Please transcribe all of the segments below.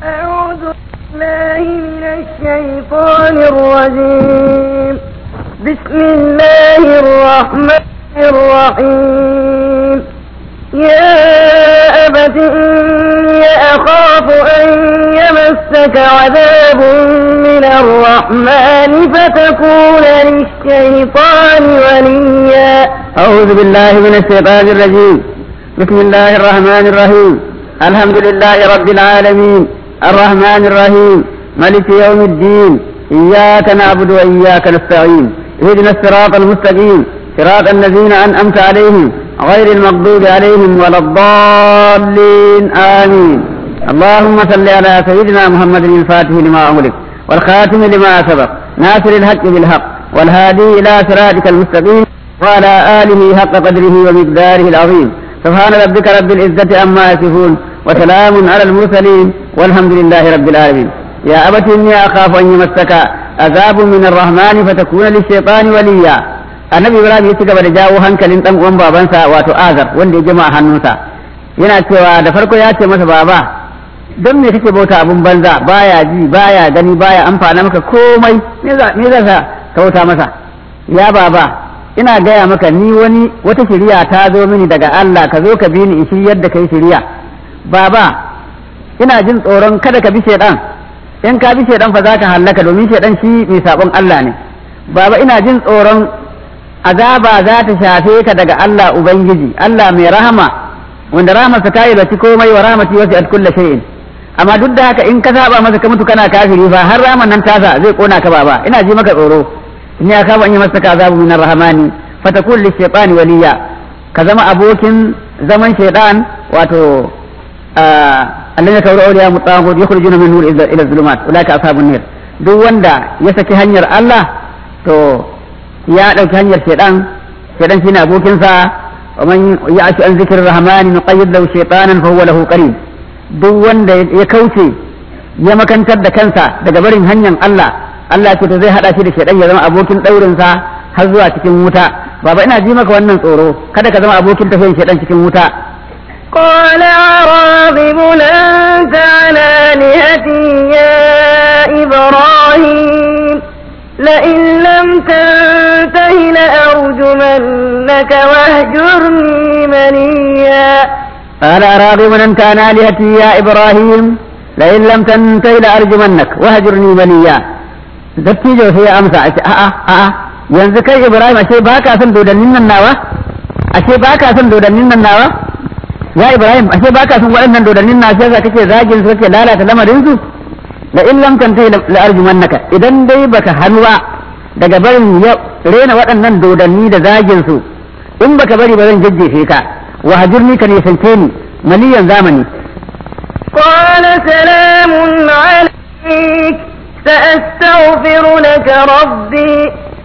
أعوذ بالله من الشيطان الرجيم بسم الله الرحمن الرحيم يا أبت إني أخاف أن يمسك عذاب من الرحمن فتكون للشيطان وليا أعوذ بالله من الشيطان الرجيم بسم الله الرحمن الرحيم الحمد لله رب العالمين الرحمن الرحيم ملك يوم الدين إياك نعبد وإياك نستعين اهدنا الصراط المستقيم صراط الذين أنعمت عليهم غير المغضوب عليهم ولا الضالين آمين اللهم صل على سيدنا محمد الفاتح لما أغلق والخاتم لما سبق ناصر الحق بالحق والهادي إلى صراطك المستقيم وعلى آله حق قدره ومقداره العظيم سبحان ربك رب العزة عما يصفون وسلام على المرسلين والحمد لله رب العالمين يا أبت إني أخاف أن يمسك عذاب من الرحمن فتكون للشيطان وليا annabi ibrahim ya ci gaba da jawo hankalin dan uwan babansa wato azar wanda ya jima hannunsa yana cewa da farko ya ce masa baba don me kake bauta abun banza baya ji baya gani baya amfana maka komai me za me za ka bauta masa ya baba ina gaya maka ni wani wata shiriya ta zo mini daga Allah ka zo ka bi ni in shiryar da kai shiriya baba ina jin tsoron kada ka bi shedan in ka bi shedan fa za ka hallaka domin shedan shi mai sabon Allah ne baba ina jin tsoron azaba za ta shafe ka daga Allah ubangiji Allah mai rahama wanda rahamarsa ta yi bati komai wa rahmati wasi at kulli shay'in amma duk da haka in ka saba masa ka mutu kana kafiri fa har raman nan tasa zai kona ka baba ina ji maka tsoro in ya kama in yi masa azabu min rahmani fatakun li shaytani waliya ka zama abokin zaman shaytan wato alladhi kawra awliya mutaghut yukhrijuna min nur ila zulumat ulaka ashabun nar duk wanda ya saki hanyar Allah to ya dauki hanyar shaytan shaytan shine abokinsa wa man ya'shu an zikrir rahmani nuqayyid lahu shaytanan fa huwa lahu qarin duk wanda ya kauce ya makantar da kansa daga barin hanyar Allah Allah ce to zai hada shi da shedan ya zama abokin daurin sa har zuwa cikin wuta baba ina ji maka wannan tsoro kada ka zama abokin tafiyan shedan cikin wuta قال عراغب أنت عن آلهتي يا إبراهيم لئن لم تنته لأرجمنك واهجرني مليا قال راغب أنت عن آلهتي يا إبراهيم لئن لم تنته لأرجمنك واهجرني مليا dattijo sai ya amsa a ce a'a a'a yanzu kai Ibrahim ashe ba ka son dodannin nan nawa ashe ba ka son dodannin nan nawa ya Ibrahim ashe ba ka son waɗannan dodannin na sai kake zagin su kake lalata lamarin su la in lam tantai la arjumannaka idan dai baka hanwa daga barin rena waɗannan dodanni da zagin su in baka bari ba zan jajjefe ka wa hajurni ka nisance ni maliyan zamani قال سلام عليك سأستغفر لك ربي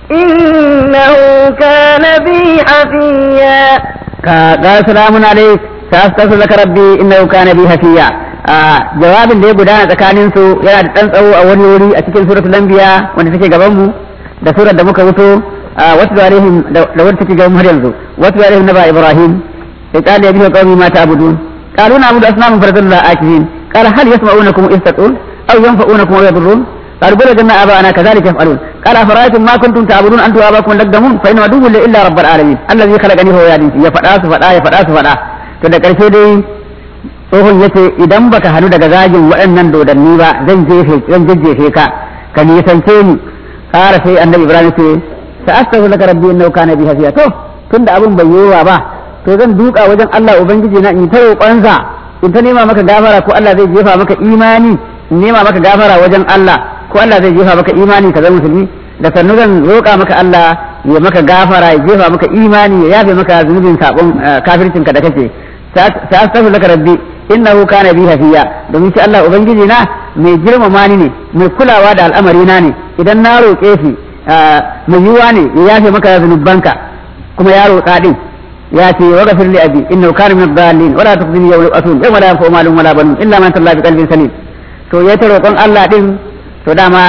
إنه كان بي حفيا قال سلام عليك سأستغفر لك ربي إنه كان بي حفيا jawabin da ya gudana tsakanin su yana da ɗan tsawo a wani wuri a cikin suratul anbiya wanda take gaban mu da surar da muka wuto wasu alaihim da wanda take gaban mu har yanzu wasu alaihim naba ibrahim sai qala ya bihi qaumi ma ta'budun qalu na'budu asnaman faradullah akifin qala hal yasma'unakum iz taqul aw yanfa'unakum aw yadurrun قال بل وجدنا آباءنا كذلك يفعلون قال أفرأيتم ما كنتم تعبدون أنتم وآباؤكم الأقدمون فإن عدو إلا رب العالمين الذي خلقني هو يهدين ya faɗa su faɗa ya faɗa su faɗa to da ƙarshe dai tsohon yace idan baka hannu daga zagin waɗannan dodanni ba zan jefe zan jejjefe ka ka nisance ni ƙara sai annabi ibrahim ce sa astaghfiru laka rabbi innahu kana bi hafiya to tunda abun bai yiwa ba to zan duka wajen Allah ubangiji na in ta roƙonsa in ta nema maka gafara ko Allah zai jefa maka imani in nema maka gafara wajen Allah ko Allah zai jefa maka imani ka zama musulmi da sannu zan roƙa maka Allah ya maka gafara ya jefa maka imani ya yafe maka zunubin sabon kafircin ka da kake sa astaghfiru laka rabbi innahu kana bi hafiya domin shi Allah ubangiji na mai girmama ni ne mai kulawa da al'amari na ne idan na roƙe shi mai yiwa ne ya yafe maka zunubanka kuma ya roƙa din ya ce wa ghafir li abi innahu kana min ad-dallin wala tukhzini yawma yub'athun yawma la yanfa'u malun wala banun illa man talla bi qalbin salim to ya ta roƙon Allah din to dama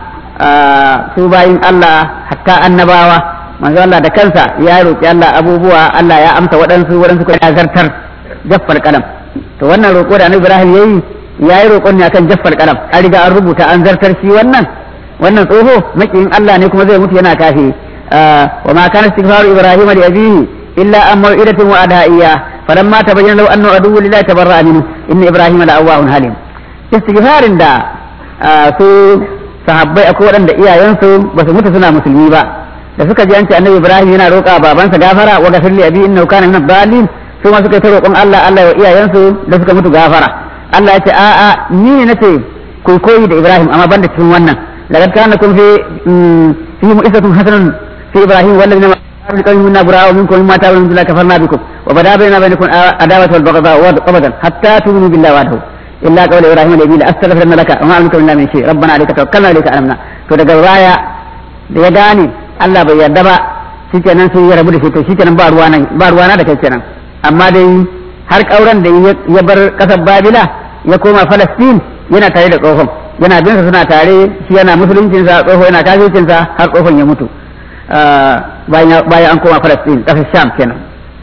su bayin Allah hatta annabawa manzo Allah da kansa ya roƙi Allah abubuwa Allah ya amsa waɗansu waɗansu kuma ya zartar jaffar kalam to wannan roƙo da Annabi Ibrahim yayi yayi roƙon ne akan jaffar kalam an riga an rubuta an zartar shi wannan wannan tsoho makiyin Allah ne kuma zai mutu yana kafi wa ma kana istighfaru ibrahim li abihi illa an maw'idatin wa adaiya falamma tabayyana lahu annahu aduwwu lillahi tabarra'a minhu inna ibrahima la'awwahun halim istighfarin da su sahabbai akwai waɗanda iyayensu ba su mutu suna musulmi ba da suka ji an ce annabi ibrahim yana roƙa babansa gafara wa gafir li abi innahu kana min ad-dallin su ma suka yi ta roƙon Allah Allah wa iyayensu da suka mutu gafara Allah ya ce a a ni ne nace ku koyi da ibrahim amma banda cikin wannan laqad kana kun fi fi mu'isatun hasanun fi ibrahim wal ladina من قوم منا براء منكم مما تعملون بالله كفرنا بكم وبدا بيننا وبينكم عداوة والبغضاء أبدا حتى تؤمنوا بالله وحده إلا قول إبراهيم الذي لأستغفرن لك وما أملك منا من شيء ربنا عليك توكلنا عليك أمنا to daga baya da ya gane Allah bai yarda ba shikenan sai ya rabu da shi to shikenan ba ruwa nan ba ruwa na da kai kenan amma dai har kauran da ya bar kasar Babila ya koma Palestine yana tare da tsohon yana bin suna tare shi yana musuluncinsa tsoho yana kafircinsa har tsohon ya mutu bayan an koma Palestine kasar Sham kenan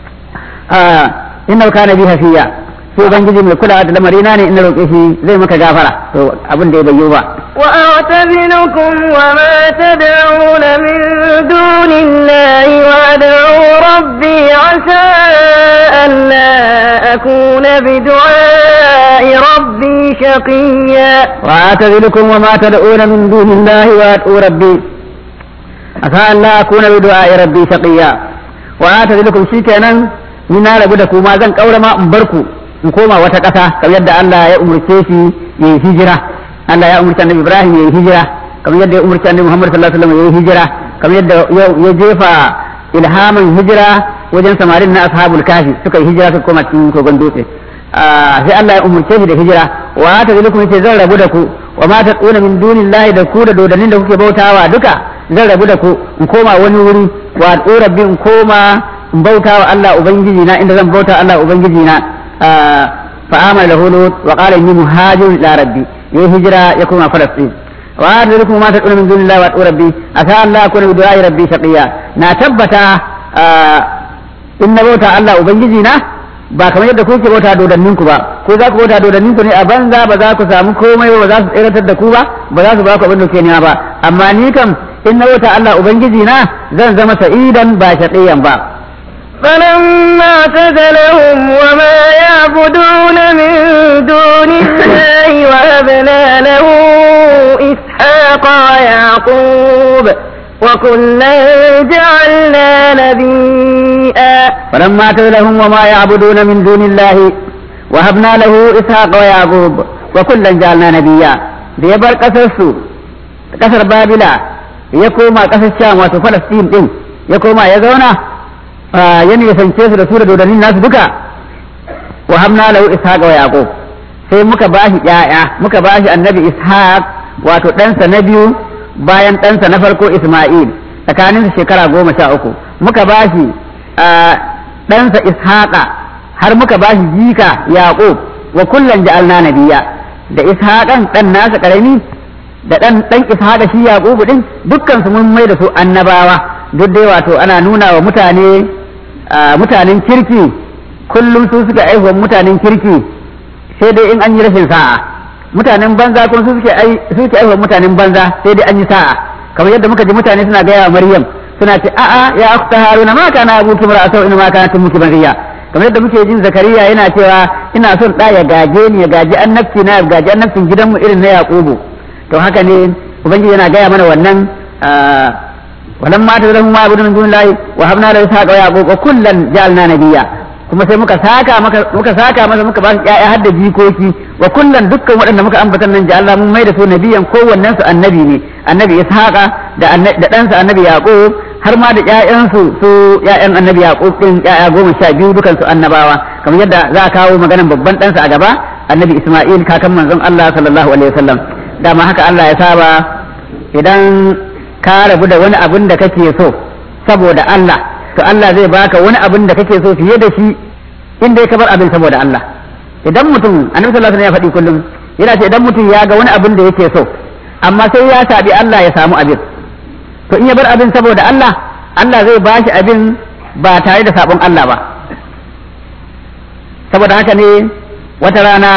inna kana bi hafiya sai ubangiji mai kula da lamarina ne in roƙe shi zai maka gafara to abin da ya bayyo ba وأعتزلكم وما تدعون من دون الله وأدعو ربي عسى ألا أكون بدعاء ربي شقيا وأعتزلكم وما تدعون من دون الله وأدعو ربي عسى ألا أكون بدعاء ربي شقيا وأعتزلكم شيكنا من أنا بدكم ما زن قول ما أمبركم in koma wata ƙasa kamar yadda Allah ya umurce shi ya yi hijira Allah ya umurci annabi Ibrahim ya yi hijira kamar yadda ya umurci annabi Muhammad sallallahu alaihi wasallam ya yi hijira kamar yadda ya jefa ilhamin hijira wajen samarin na ashabul kafi suka yi hijira suka koma cikin kogon dutse sai Allah ya umurce shi da hijira wa ta zalikum yace zan rabu da ku wa ma taquna min dunillahi da ku da dodannin da kuke bautawa duka zan rabu da ku in koma wani wuri wa rabbi in koma in bautawa Allah ubangiji na inda zan bauta Allah ubangiji na فآمن له لوط وقال إني مهاجر إلى ربي يي هجرة يكون فلسطين وأرد لكم ما تدعون من دون الله وأدعو ربي أتى الله أكون بدعاء ربي شقيا ناتبتا إن بوتا الله أبنجزينا ba kamar yadda kuke bauta dodannin ku ba ko za ku bauta dodannin ku ne a banza ba za ku samu komai ba ba za su tsiratar da ku ba ba za su ba ku abin da kuke nema ba amma ni kam in na bauta Allah ubangiji na zan zama sa'idan ba shaqiyan ba فلما اعتزلهم وما يعبدون من دون الله وهبنا له إسحاق ويعقوب وكلا جعلنا نبيئا فلما اعتزلهم وما يعبدون من دون الله وهبنا له إسحاق ويعقوب وكلا جعلنا نبيا da ya bar ƙasarsu ƙasar babila ya koma ƙasar sham wato falastin ɗin ya koma ya zauna ya nisance su da su da dodannin nasu duka wa hamna lahu ishaq wa yaqub sai muka bashi ƴaƴa muka bashi annabi ishaq wato ɗansa na biyu bayan ɗansa na farko isma'il tsakanin shekara goma sha uku muka bashi ɗansa ishaqa har muka bashi jika yaqub wa kullan ja'alna nabiyya da ishaqan ɗan nasa karami da ɗan ɗan ishaqa shi yaqub din dukkan su mun mai da su annabawa duk dai wato ana nuna wa mutane mutanen kirki kullum su suka aihuwa mutanen kirki sai dai in an yi rashin sa'a mutanen banza kuma su suke suke aihuwa mutanen banza sai dai an yi sa'a kamar yadda muka ji mutane suna gaya wa Maryam suna ce a'a ya akhta haruna ma kana abuki mar'atu in ma kana tumuki bariya kamar yadda muke jin zakariya yana cewa ina son da ya gaje ni ya gaji annabci na ya gaji annabcin gidanmu irin na yaqubu to haka ne ubangiji yana gaya mana wannan ولما تدرهم ما يعبدون من دون الله وهبنا له اسحاق ويعقوب وكلا جعلنا نبيا kuma sai muka saka maka muka saka masa muka ba su ƴaƴa har da jikoki wa kullan dukkan waɗanda muka ambata nan ji Allah mun mai da su nabiyan kowannen su annabi ne annabi ishaqa da da ɗansa annabi yaqub har ma da ƴaƴansu su ƴaƴan annabi yaqub din ƴaƴa goma sha biyu dukan su annabawa kamar yadda za a kawo maganan babban ɗansa a gaba annabi isma'il kakan manzon Allah sallallahu alaihi wasallam dama haka Allah ya saba idan ka rabu da wani abin da kake so saboda Allah to Allah zai baka wani abin da kake so fiye da shi inda ka bar abin saboda Allah idan mutum annabi sallallahu alaihi wasallam ya faɗi kullum yana ce idan mutum ya ga wani abin da yake so amma sai ya sabi Allah ya samu abin to in ya bar abin saboda Allah Allah zai bashi abin ba tare da sabon Allah ba saboda haka ne wata rana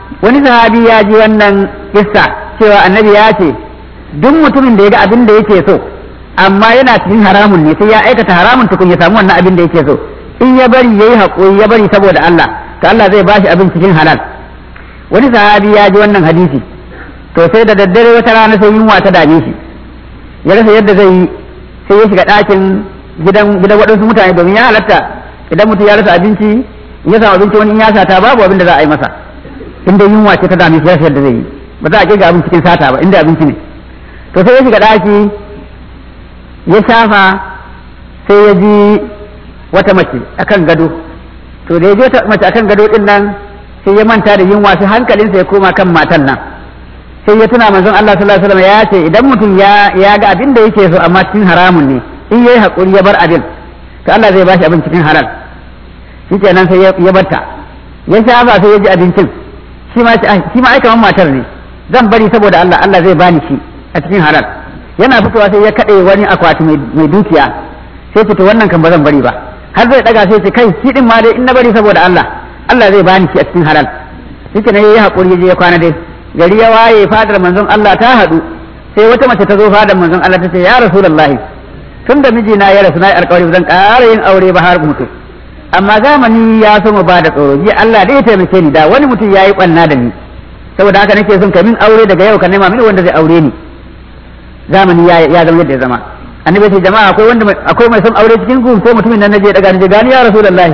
wani sahabi ya ji wannan kissa cewa annabi ya ce duk mutumin da ya ga abin da yake so amma yana cikin haramun ne sai ya aikata haramun tukun ya samu wannan abin da yake so in ya bari yayi haƙuri ya bari saboda Allah to Allah zai bashi abin cikin halal wani sahabi ya ji wannan hadisi to sai da daddare wata rana sai yunwa ta dame shi ya rasa yadda zai yi sai ya shiga ɗakin gidan gidan waɗansu mutane domin ya halatta idan mutum ya rasa abinci ya samu abinci wani in ya sata babu abin da za a yi masa inda yunwa ce ta dame shi ya yadda zai yi ba za a kirga abin cikin sata ba inda abinci ne to sai ya shiga ɗaki ya shafa sai ya ji wata mace akan gado to da ya ji wata mace akan gado din nan sai ya manta da yunwa sai hankalinsa ya koma kan matan nan sai ya tuna manzon Allah sallallahu alaihi wasallam ya ce idan mutum ya ya ga abin da yake so amma cikin haramun ne in yayi hakuri ya bar abin to Allah zai bashi abin cikin halal shikenan sai ya barta ya shafa sai ya ji abincin shi ma shi ma aika matar ne zan bari saboda Allah Allah zai bani shi a cikin halal yana fitowa sai ya kade wani akwati mai dukiya sai ce to wannan kan ba zan bari ba har zai daga sai ce kai shi din ma dai in na bari saboda Allah Allah zai bani shi a cikin halal shikenan yayi hakuri ya je ya kwana dai gari ya waye fadar manzon Allah ta haɗu sai wata mace ta zo fadar manzon Allah ta ce ya rasulullahi tun da mijina ya rasu na yi alƙawari zan ƙara yin aure ba har mutu amma zamani ya so mu bada tsoro ji Allah dai ya taimake ni da wani mutum ya yi ɓanna da ni saboda haka nake son ka min aure daga yau ka nema mini wanda zai aure ni zamani ya ya zama yadda ya zama annabi ce jama'a akwai wanda akwai mai son aure cikin ku sai mutumin nan naje daga ni gani ya rasulullahi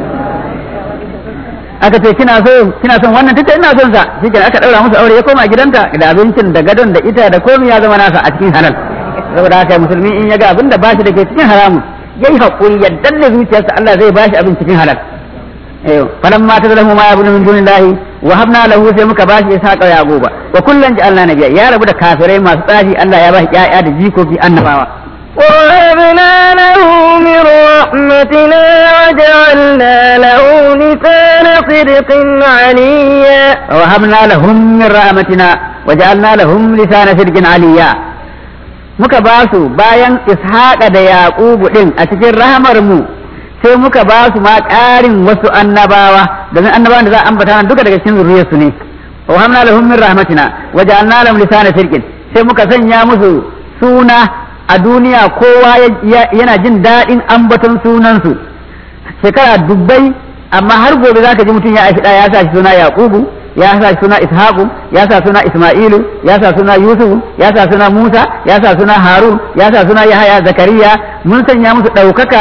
aka ce kina so kina son wannan tace ina son sa shikenan aka daura musu aure ya koma gidanta da abincin da gadon da ita da komai ya zama nasa a cikin halal saboda haka musulmi in ya ga abin da bashi da ke cikin haramun yayi hakuri ya danne zuciyarsa Allah zai bashi abin cikin halal eh falamma tadallahu ma yabunu min dunillahi wa habna lahu sai muka bashi ishaqa ya goba wa kullan ja'alna nabiyya ya rabu da kafirai masu tsafi Allah ya bashi ƴaƴa da jikoki annabawa ووهبنا له من رحمتنا وجعلنا له لسان صدق عليا ووهبنا لهم من رحمتنا وجعلنا لهم لسان صدق عليا muka ba su bayan ishaqa da yaqubu din a cikin rahamar mu sai muka ba su ma ƙarin wasu annabawa domin annabawan da za a ambata nan duka daga cikin zuriyarsu ne wa hamna lahum min rahmatina wa ja'alna lahum lisana sirqin sai muka sanya musu suna a duniya kowa yana jin daɗin ambaton sunansu shekara dubbai amma har gobe za ka ji mutum ya aishi ya sa shi suna yaqubu ya sa shi suna ishaqu ya sa suna isma'ilu ya sa suna yusuf ya sa suna musa ya sa suna harun ya sa suna yahaya zakariya mun sanya musu ɗaukaka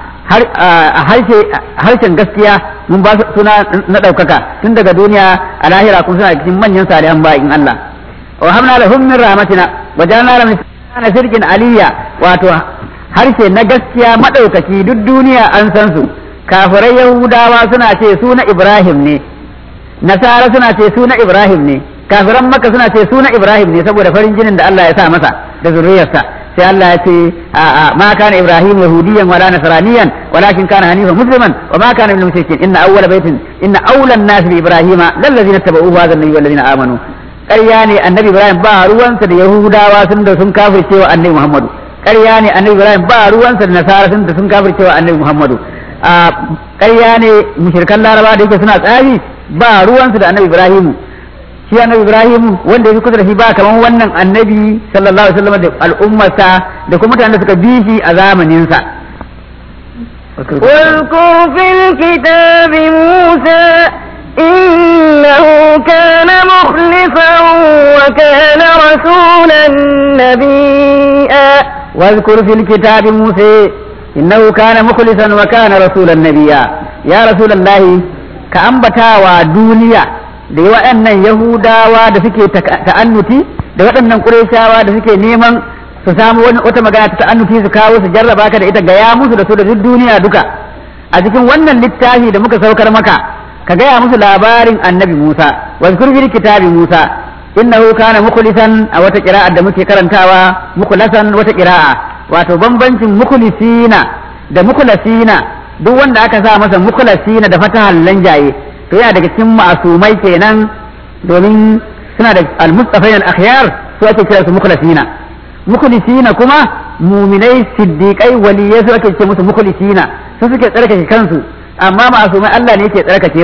a harshen gaskiya mun ba su suna na ɗaukaka tun daga duniya a lahira kuma suna cikin manyan salihan bayin Allah wa hamna lahum min rahmatina wa ja'alna lahum na sirkin aliyya wato harshe na gaskiya maɗaukaki duk duniya an san su kafirai yahudawa suna ce su na ibrahim ne nasara suna ce su na ibrahim ne kafiran maka suna ce su na ibrahim ne saboda farin jinin da Allah ya sa masa da zuriyarsa sai Allah ya ce ma kana ibrahim yahudiyan wala nasraniyan walakin kana hanifan musliman wa ma kana minal mushrikin inna awwala baitin inna awwala an-nas bi ibrahima lallazina tabauhu hadha an-nabiyyu wallazina amanu ƙarya ne annabi ibrahim ba ruwansa da yahudawa sun da sun kafirce wa annabi muhammadu ƙarya ne annabi ibrahim ba ruwansa da nasara sun da sun kafirce wa annabi muhammadu a ƙarya ne mushrikan laraba da yake suna tsari ba ruwansa da annabi ibrahim shi annabi ibrahim wanda ya fi kusa da shi ba kaman wannan annabi sallallahu alaihi wasallam da al'ummarsa da kuma mutanen da suka bi shi a zamaninsa واذكر في الكتاب موسى إنه كان مخلصا وكان رسولا نبيا واذكر في الكتاب موسى إنه كان مخلصا وكان رسولا نبيا يا رسول الله كأنبتا ودنيا da waɗannan Yahudawa da suke ta'annuti da waɗannan Qurayshawa da suke neman su samu wani wata magana ta ta'annuti su kawo su jarraba ka da ita gaya musu da su da duk duniya duka a cikin wannan littafi da muka saukar maka ka gaya musu labarin annabi Musa wazkur fil kitabi Musa innahu kana mukhlisan a wata qira'a da muke karantawa mukhlasan wata qira'a wato bambancin mukhlisina da mukhlasina duk wanda aka sa masa mukhlasina da fatahan lanjaye to yana daga cikin ma'asumai kenan domin suna da al-mustafain al-akhyar su ake kira su mukhlasina mukhlisina kuma muminai siddiqai waliyai su ake ce musu mukhlisina su suke tsarkake kansu amma ma'asumai Allah ne yake tsarkake su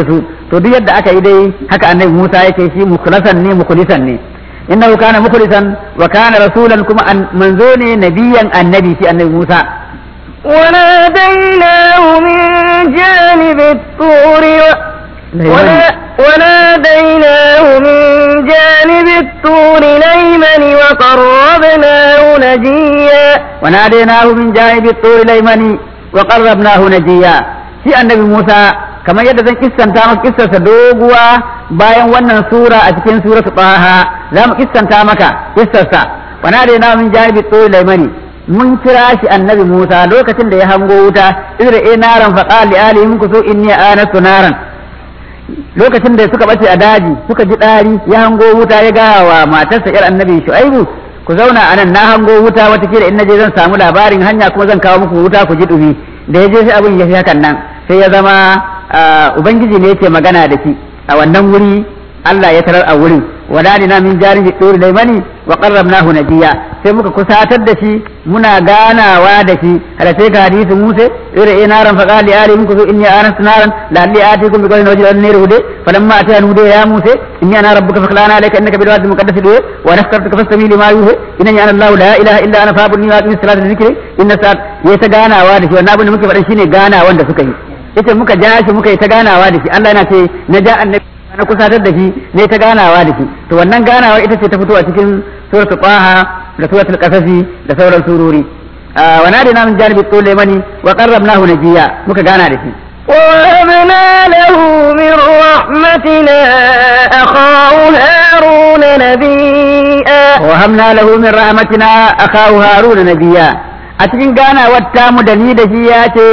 to duk yadda aka yi dai haka annabi Musa yake shi mukhlasan ne mukhlisan ne innahu kana mukhlisan wa kana rasulan kuma manzo ne nabiyan annabi shi annabi Musa وناديناه من جانب الطور ونا وناديناه من جانب الطور الأيمن وقربناه نجيا وناديناه من جانب الطور الأيمن وقربناه نجيا shi annabi Musa kamar yadda zan kissanta maka kissarsa doguwa bayan wannan sura a cikin suratu Taha za mu kissanta maka kissarsa وناديناه من جانب الطور الأيمن mun kira shi annabi Musa lokacin da ya hango wuta idra e naran fa qali alihim kusu inni anastu naran lokacin da suka bace a daji suka ji dari ya hango wuta ya ga wa matarsa yar annabi Shu'aibu ku zauna anan na hango wuta wata kila in naje zan samu labarin hanya kuma zan kawo muku wuta ku ji dumi da ya je sai abin ya fi hakan nan sai ya zama ubangiji ne yake magana da shi a wannan wuri Allah ya tarar a wurin wadadina min janibi turi laimani wa qarrabnahu najiya sai muka kusatar da shi muna ganawa da shi hada sai ka hadisi Musa ira inaran fa qali ali minkum inni anastu naran la'alli atikum bi qawlin wajhan nir hude falamma atana hude ya Musa inni ana rabbuka fakhlana alayka innaka bil wadi muqaddas duwe wa nakartuka fastami lima yuhi innani ana Allah la ilaha illa ana fa'budni wa aqim salata dhikri inna sa'at ya ta ganawa da shi wannan abin da muke faɗa shine ganawan da suka yi yace muka ja shi muka yi ta ganawa da shi Allah yana ce na ja annabi na kusatar da shi ne ta ganawa da shi to wannan ganawa ita ce ta fito a cikin suratul qaha da suratul qasasi da sauran surori wa nadina min janibi sulaimani wa qarrabnahu najiya muka gana da shi ووهبنا له من رحمتنا أخاه هارون نبيا وهبنا له من رحمتنا أخاه هارون نبيا أتكين غانا واتامو دني دشي ياتي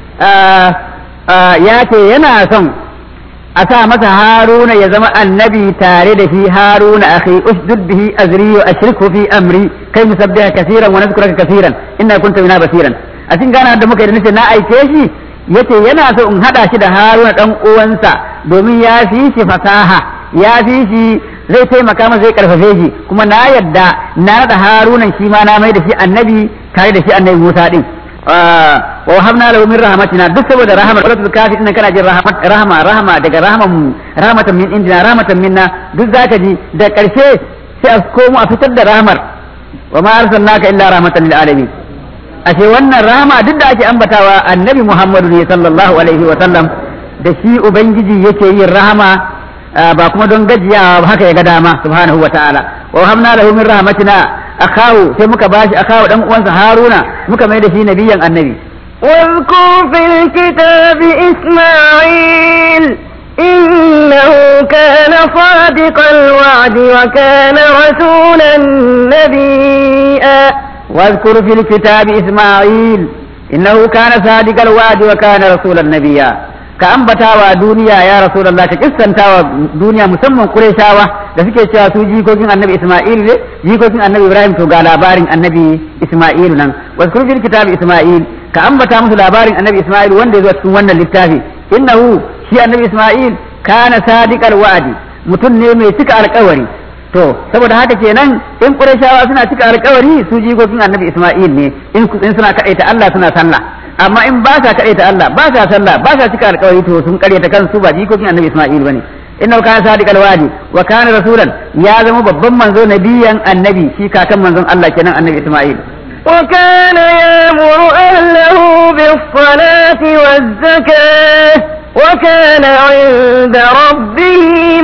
ياتي ينا son a sa masa haruna ya zama annabi tare da shi haruna akhi usdud bihi azri wa ashriku fi amri kai musabbiha kaseeran wa nadhkuraka kaseeran inna kunta bina basiran a cikin gana da muka yi nace na aike shi yace yana so in hada shi da haruna dan uwansa domin ya fi shi fasaha ya fi shi zai taimaka masa zai karfafe shi kuma na yadda na nada harunan shi ma na mai da shi annabi tare da shi annabi Musa din wa wahabna lahu min rahmatina duk saboda rahama wala kafi inna kana jin rahmat rahama rahama daga rahaman mu rahmatan min indina rahmatan minna duk zaka ji da karshe sai a komo a fitar da rahmar wa ma arsalnaka illa rahmatan lil alamin ashe wannan rahama duk da ake ambatawa annabi Muhammadu ne sallallahu alaihi wa sallam da shi ubangiji yake yin rahama ba kuma don gajiya haka ya ga dama subhanahu wa ta'ala wa hamna lahu min rahmatina akahu sai muka bashi akahu dan uwansa haruna muka mai da shi nabiyan annabi واذكر في الكتاب إسماعيل إنه كان صادق الوعد وكان رسولا نبيا واذكر في الكتاب إسماعيل إنه كان صادق الوعد وكان رسولا نبيا ka ambata wa duniya ya rasulullah ka kissanta wa duniya musamman qurayshawa da suke cewa su jikokin annabi isma'il ne jikokin annabi ibrahim to ga labarin annabi isma'il nan wazkur fil kitab isma'il ka ambata musu labarin annabi isma'il wanda ya zo cikin wannan littafi innahu shi annabi isma'il kana sadiqal wa'di mutum ne mai cika alƙawari to saboda haka kenan in qurayshawa suna cika alƙawari su jikokin annabi isma'il ne in suna kaɗaita Allah suna sallah amma in ba sa kaɗaita Allah ba sa sallah ba sa cika alƙawari to sun ƙaryata kansu ba jikokin annabi Isma'il bane inna kana sadiqal wadi wa kana rasulan ya zama babban manzo nabiyan annabi shi kakan manzon Allah kenan annabi Isma'il وكان يأمر أهله بالصلاة والزكاة وكان عند ربه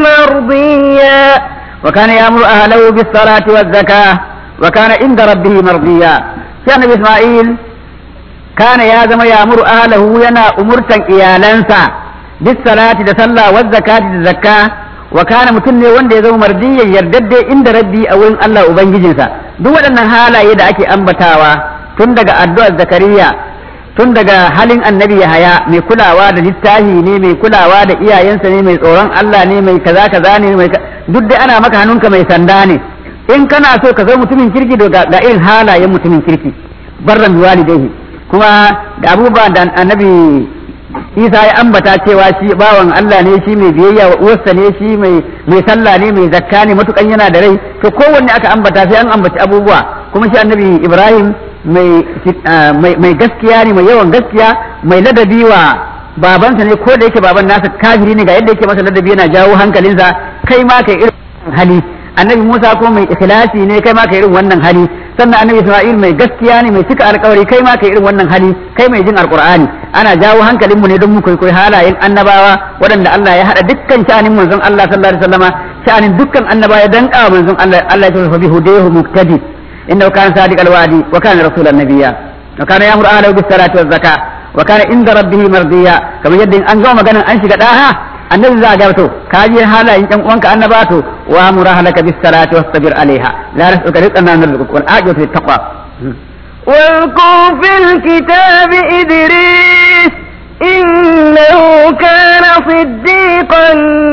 مرضيا وكان يأمر أهله بالصلاة والزكاة وكان عند ربه مرضيا كان النبي إسماعيل kana ya zama ya muru ahlahu yana umurtan iyalansa bis salati da sallah wa zakati da zakka wa kana mutum ne wanda ya zama mardiyan yardadde inda rabbi a wurin Allah ubangijinsa duk waɗannan halaye da ake ambatawa tun daga addu'ar zakariya tun daga halin annabi yahaya mai kulawa da littafi ne mai kulawa da iyayensa ne mai tsoron Allah ne mai kaza kaza ne mai duk dai ana maka hannunka mai sanda ne in kana so ka zama mutumin kirki ga irin halayen mutumin kirki barran walidaihi kuma da abubuwan da annabi isa ya ambata cewa shi bawan Allah ne shi mai biyayya wa uwarsa ne shi mai mai sallah ne mai zakka ne matukan yana da rai to kowanne aka ambata sai an ambaci abubuwa kuma shi annabi Ibrahim mai mai gaskiya ne mai yawan gaskiya mai ladabi wa babansa ne ko da yake baban nasa kafiri ne ga yadda yake masa ladabi yana jawo hankalinsa kai ma kai irin hali annabi Musa ko mai ikhlasi ne kai ma kai irin wannan hali sannan annabi Isma'il mai gaskiya ne mai cika alkawari kai ma kai irin wannan hali kai mai jin alqur'ani ana jawo hankalin mu ne don mu koyi halayen annabawa waɗanda Allah ya hada dukkan sha'anin manzon Allah sallallahu alaihi wasallama sha'anin dukkan annabawa ya danka manzon Allah Allah ya tafi bi hudahu muktadi innahu kana sadiqal wa'di wa kana rasulan nabiyya wa kana ya'muru ahlahu bis salati waz zakah wa kana inda rabbih mardiya kamar yadda an gama maganan an shiga daha annabi za a gaba to ka ji halayen yan uwanka annaba to wa murahalaka bis salati wastabir alaiha la nas'uka rizqan narzuquka wal aqibatu lit taqwa واذكر في الكتاب إدريس إنه كان صديقا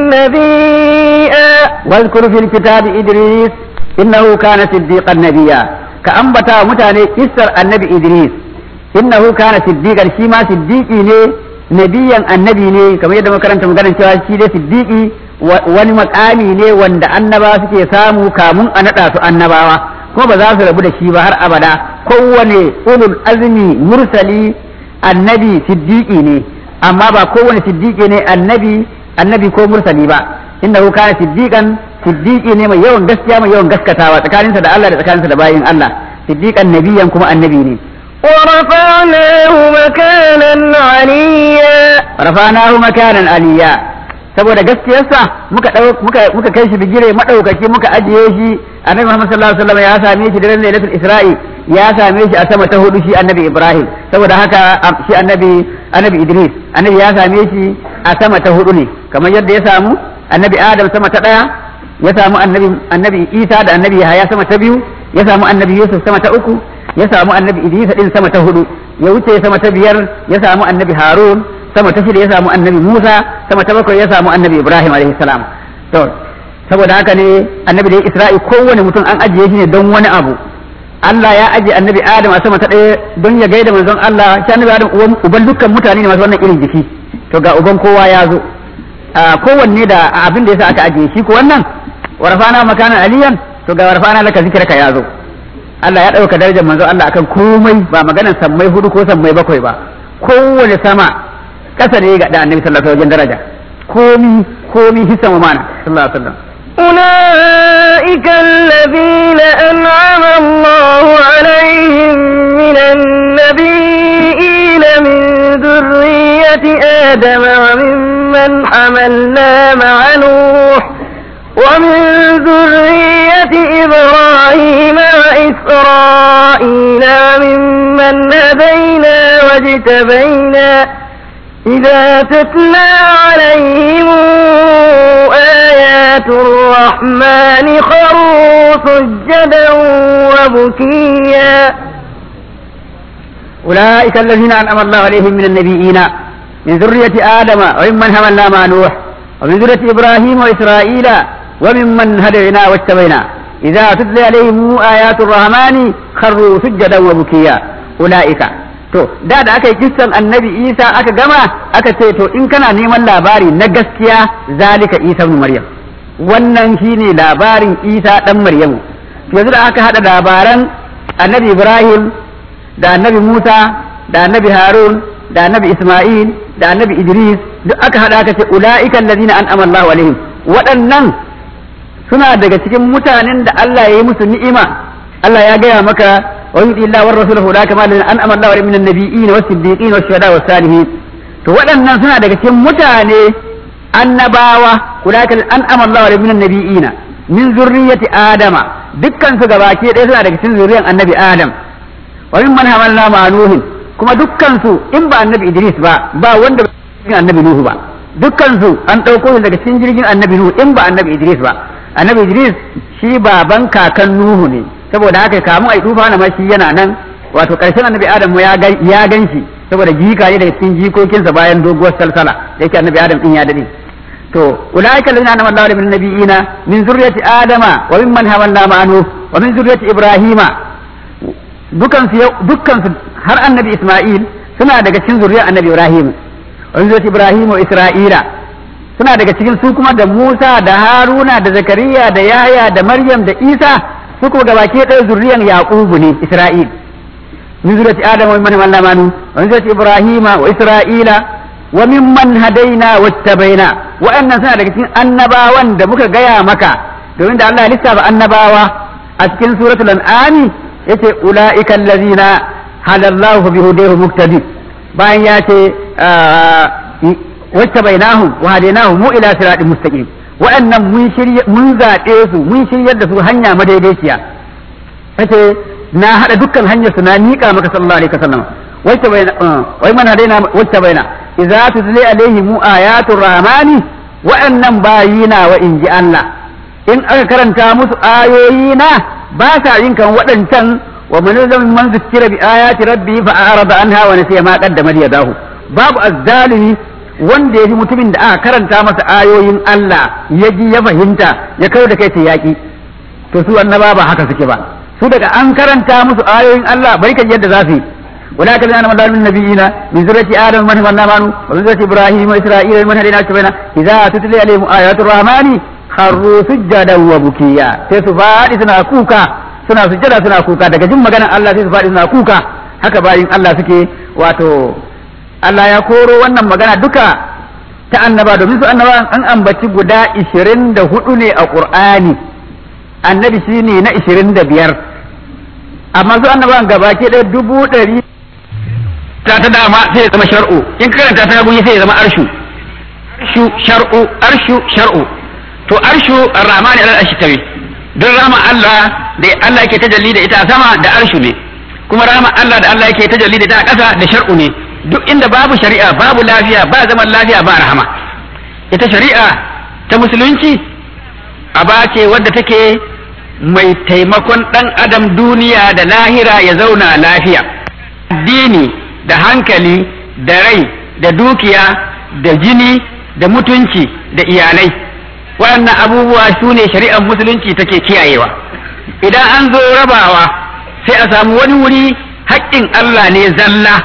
نبيا واذكر في الكتاب إدريس إنه كان صديقا نبيا كأنبتا متاني كسر النبي إدريس إنه كان صديقا شيما صديقي ne nabiyan annabi ne kamar yadda makaranta maganar cewa shi dai siddiqi wani makami ne wanda annaba suke samu kamun a naɗa su annabawa kuma ba za su rabu da shi ba har abada kowane ulul azmi mursali annabi siddiqi ne amma ba kowane siddiqi ne annabi annabi ko mursali ba innahu kana siddiqan siddiqi ne mai yawan gaskiya mai yawan gaskatawa tsakaninsa da Allah da tsakaninsa da bayin Allah siddiqan nabiyan kuma annabi ne ورفعناه مكانا عليا rafanahu makanan aliyya saboda gaskiyarsa muka muka muka kai shi bigire madaukaki muka ajiye shi annabi Muhammad sallallahu alaihi wasallam ya same shi daren lailatul isra'i ya same shi a sama ta hudu shi annabi Ibrahim saboda haka shi annabi annabi Idris annabi ya same shi a sama ta hudu ne kamar yadda ya samu annabi Adam sama ta daya ya samu annabi annabi Isa da annabi Yahaya sama ta biyu ya samu annabi Yusuf sama ta uku ya samu annabi Idris din sama ta hudu ya wuce sama ta biyar ya samu annabi Harun sama ta shida ya samu annabi Musa sama ta bakwai ya samu annabi Ibrahim alaihi salam to saboda haka ne annabi da Isra'i kowane mutum an ajiye shi ne don wani abu Allah ya ajiye annabi Adam a sama ta ɗaya don ya gaida manzon Allah shi annabi Adam uban dukkan mutane ne masu wannan irin jiki to ga uban kowa ya zo kowanne da abin da yasa aka ajiye shi ko wannan warfana makanan aliyan to ga warfana laka zikirka ya zo Allah ya ɗauka darajar manzon Allah akan komai ba maganar sammai hudu ko sammai bakwai ba kowane sama kasa ne ga annabi sallallahu alaihi wajen daraja komi komi hisan wa mana sallallahu alaihi wasallam أولئك الذين أنعم الله عليهم من النبيين من ذرية آدم وممن حملنا مع نوح ومن ذرية إبراهيم وإسرائيل وممن هدينا واجتبينا إذا تتلى عليهم آيات الرحمن خروا سجدا وبكيا أولئك الذين أنعم الله عليهم من النبيين من ذرية آدم وممن حملنا مع نوح ومن ذرية إبراهيم وإسرائيل وممن هدينا واجتبينا إذا تتلى عليهم آيات الرحمن خروا سجدا وبكيا أولئك to da da aka yi kissan annabi isa aka gama aka ce to in kana neman labari na gaskiya zalika isa ibn maryam wannan shine labarin isa dan maryamu yanzu da aka hada labaran annabi ibrahim da annabi musa da annabi harun da annabi isma'il da annabi idris duk aka hada aka ce ulaika allazina an'ama Allahu alaihim waɗannan suna daga cikin mutanen da Allah ya yi musu ni'ima Allah ya gaya maka ويؤتي الله ورسوله لا كما أنعم الله عليه من النبيين والصديقين والشهداء والصالحين to waɗannan suna daga cikin mutane annabawa ulaika an'ama Allah alaihi minan nabiyina min zurriyyati adama dukkan su gabaki ɗaya suna daga cikin zurriyan annabi adam wa min man hamalna ma nuhin kuma dukkan su in ba annabi Idris ba ba wanda ba annabi Nuhu ba dukkan su an ɗauko su daga cikin jirgin annabi Nuhu in ba annabi Idris ba annabi Idris shi baban kakan Nuhu ne saboda haka kamun ai tufa na mashi yana nan wato karshen annabi adam ya ya ganshi saboda jika ne daga cikin jikokinsa bayan doguwar salsala da yake annabi adam din ya dade to ulaika allazina anama Allahu min nabiyina min zurriyyati adama wa mimman hamalna ma'anu wa min zurriyyati ibrahima dukan su dukkan su har annabi isma'il suna daga cikin zuriyar annabi ibrahim wa min zurriyyati ibrahim wa isra'ila suna daga cikin su kuma da Musa da Haruna da Zakariya da Yahya da Maryam da Isa su kuma gabaki ɗaya zurriyan Yaqubu ne Isra'il min zuriyati Adam wa man mallama nu wa min zuriyati Ibrahima wa Isra'ila wa mimman hadaina wattabaina wa'annan suna daga cikin annabawan da muka gaya maka domin da Allah ya lissafa annabawa a cikin suratul an'ami yace ulaika allazina halallahu bi hudahu muktadi bayan ya ce wattabainahum wa hadainahum mu ila siratin mustaqim wa'annan mun shirye mun zaɓe su mun shiryar da su hanya madaidaiciya yace na hada dukkan hanyar su na miƙa maka sallallahu alaihi wasallam wacce bai wai mana daina wacce baina idza tutli alaihim ayatul rahmani wa'annan bayina wa inji Allah in aka karanta musu ayoyi na ba sa yin kan waɗancan wa man zalimi man zikira bi ayati rabbi fa arada anha wa nasiya ma qaddama yadahu babu azzalimi wanda ya fi mutumin da aka karanta masa ayoyin Allah ya ji ya fahimta ya kai da kai ta yaƙi to su annaba ba haka suke ba su daga an karanta musu ayoyin Allah bari kan yadda za su yi wala kallan anna madalun nabiyina min zurati adam man man amanu wa min zurati ibrahim wa isra'ila man hadina tabaina idza tutli alaihim ayatul rahmani kharru sujjadan wa bukiya sai su fadi suna kuka suna sujjada suna kuka daga jin maganar Allah sai su fadi suna kuka haka bayin Allah suke wato Allah ya koro wannan magana duka ta annaba domin su annaba an ambaci guda ishirin da hudu ne a Qur'ani annabi shi ne na ishirin da biyar amma su annaban gaba ke ɗaya dubu ɗari ta ta dama sai ya zama shar'u in ka karanta ta gunyi sai ya zama arshu arshu shar'u arshu shar'u to arshu ar-rahmani alal arshi tawi don rama Allah da Allah yake tajalli da ita a sama da arshu ne kuma rama Allah da Allah yake tajalli da ita a ƙasa da shar'u ne duk inda babu shari'a babu lafiya ba zaman lafiya ba rahama ita shari'a ta musulunci aba ce wadda take mai taimakon ɗan adam duniya da lahira ya zauna lafiya addini da hankali da rai da dukiya da jini da mutunci da iyalai waɗannan abubuwa su ne shari'ar musulunci take kiyayewa idan an zo rabawa sai a samu wani wuri haƙƙin Allah ne zalla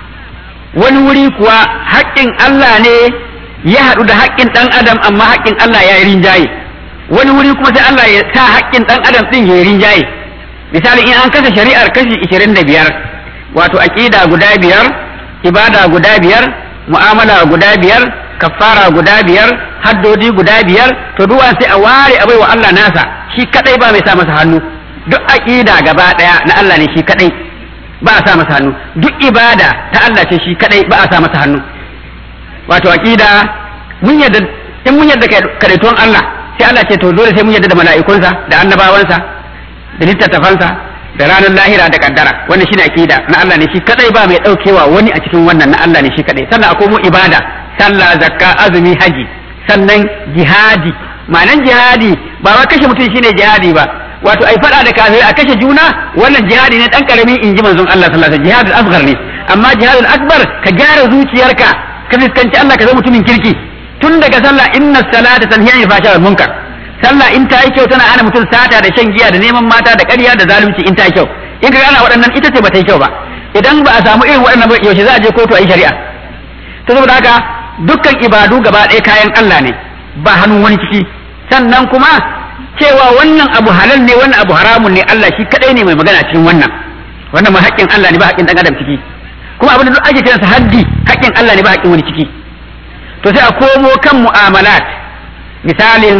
wani wuri kuwa haƙƙin Allah ne ya haɗu da haƙƙin ɗan adam amma haƙƙin Allah ya yi rinjaye wani wuri kuma sai Allah ya sa haƙƙin ɗan adam ɗin ya yi rinjaye misali in an kasa shari'ar kashi ishirin da biyar wato aƙida guda biyar ibada guda biyar mu'amala guda biyar kafara guda biyar haddodi guda biyar to duwa sai a ware a baiwa Allah nasa shi kadai ba mai sa masa hannu duk aƙida gaba ɗaya na Allah ne shi kadai ba a sa masa hannu duk ibada ta Allah ce shi kadai ba a sa masa hannu wato aqida mun yadda in mun yadda kadaituwan Allah sai Allah ce to dole sai mun yadda da mala'ikunsa da annabawansa da littattafansa da ranar lahira da kaddara wannan shine aqida na Allah ne shi kadai ba mai daukewa wani a cikin wannan na Allah ne shi kadai sannan akwai mu ibada sallah zakka azumi haji sannan jihadi ma'anan jihadi ba wa kashe mutum shine jihadi ba wato ai fada da kafirai a kashe juna wannan jihadi ne dan karamin inji manzon Allah sallallahu alaihi wasallam jihadul asghar ne amma jihadul akbar ka gyara zuciyarka ka fuskanci Allah ka zama mutumin kirki tun daga sallah inna salata tanhiya anil fahsha wal munkar sallah in ta yi kyau tana ana mutum sata da shan giya da neman mata da ƙarya da zalunci in ta yi kyau in ka gana waɗannan ita ce ba ta yi kyau ba idan ba a samu irin waɗannan ba yaushe za a je kotu a yi shari'a ta saboda haka dukkan ibadu gaba ɗaya kayan Allah ne ba hannun wani ciki sannan kuma cewa wannan abu halal ne wannan abu haramun ne Allah shi kadai ne mai magana cikin wannan wannan ma haƙƙin Allah ne ba haƙƙin dan adam ciki kuma abin da duk ake kiransa haddi haƙƙin Allah ne ba haƙƙin wani ciki to sai a komo kan mu'amalat misalin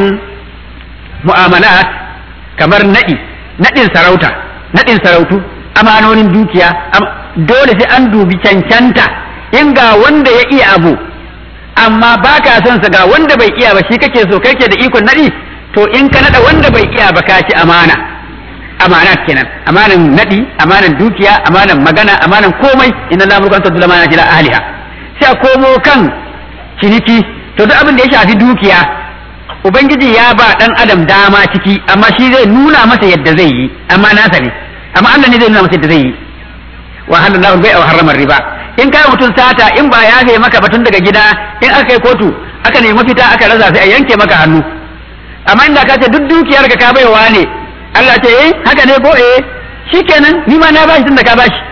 mu'amalat kamar naɗi naɗin sarauta naɗin sarautu amanonin dukiya dole sai an dubi cancanta in ga wanda ya iya abu amma ba ka son sa ga wanda bai iya ba shi kake so kake da ikon naɗi to in ka naɗa wanda bai iya ba ka ci amana amanat kenan amanan naɗi amanan dukiya amanan magana amanan komai inna la mulkan tadula mana ila ahliha sai a komo kan ciniki to duk abin da ya shafi dukiya ubangiji ya ba dan adam dama ciki amma shi zai nuna masa yadda zai yi amma nasa ne amma Allah ne zai nuna masa yadda zai yi wa halallahu bai wa harrama riba in kai mutum sata in ba ya kai maka batun daga gida in aka kai kotu aka nemi mafita aka rasa sai a yanke maka hannu amma inda ka ce duk dukiyar ka baiwa ne Allah ce eh haka ne ko eh shikenan ni ma na bashi tunda ka bashi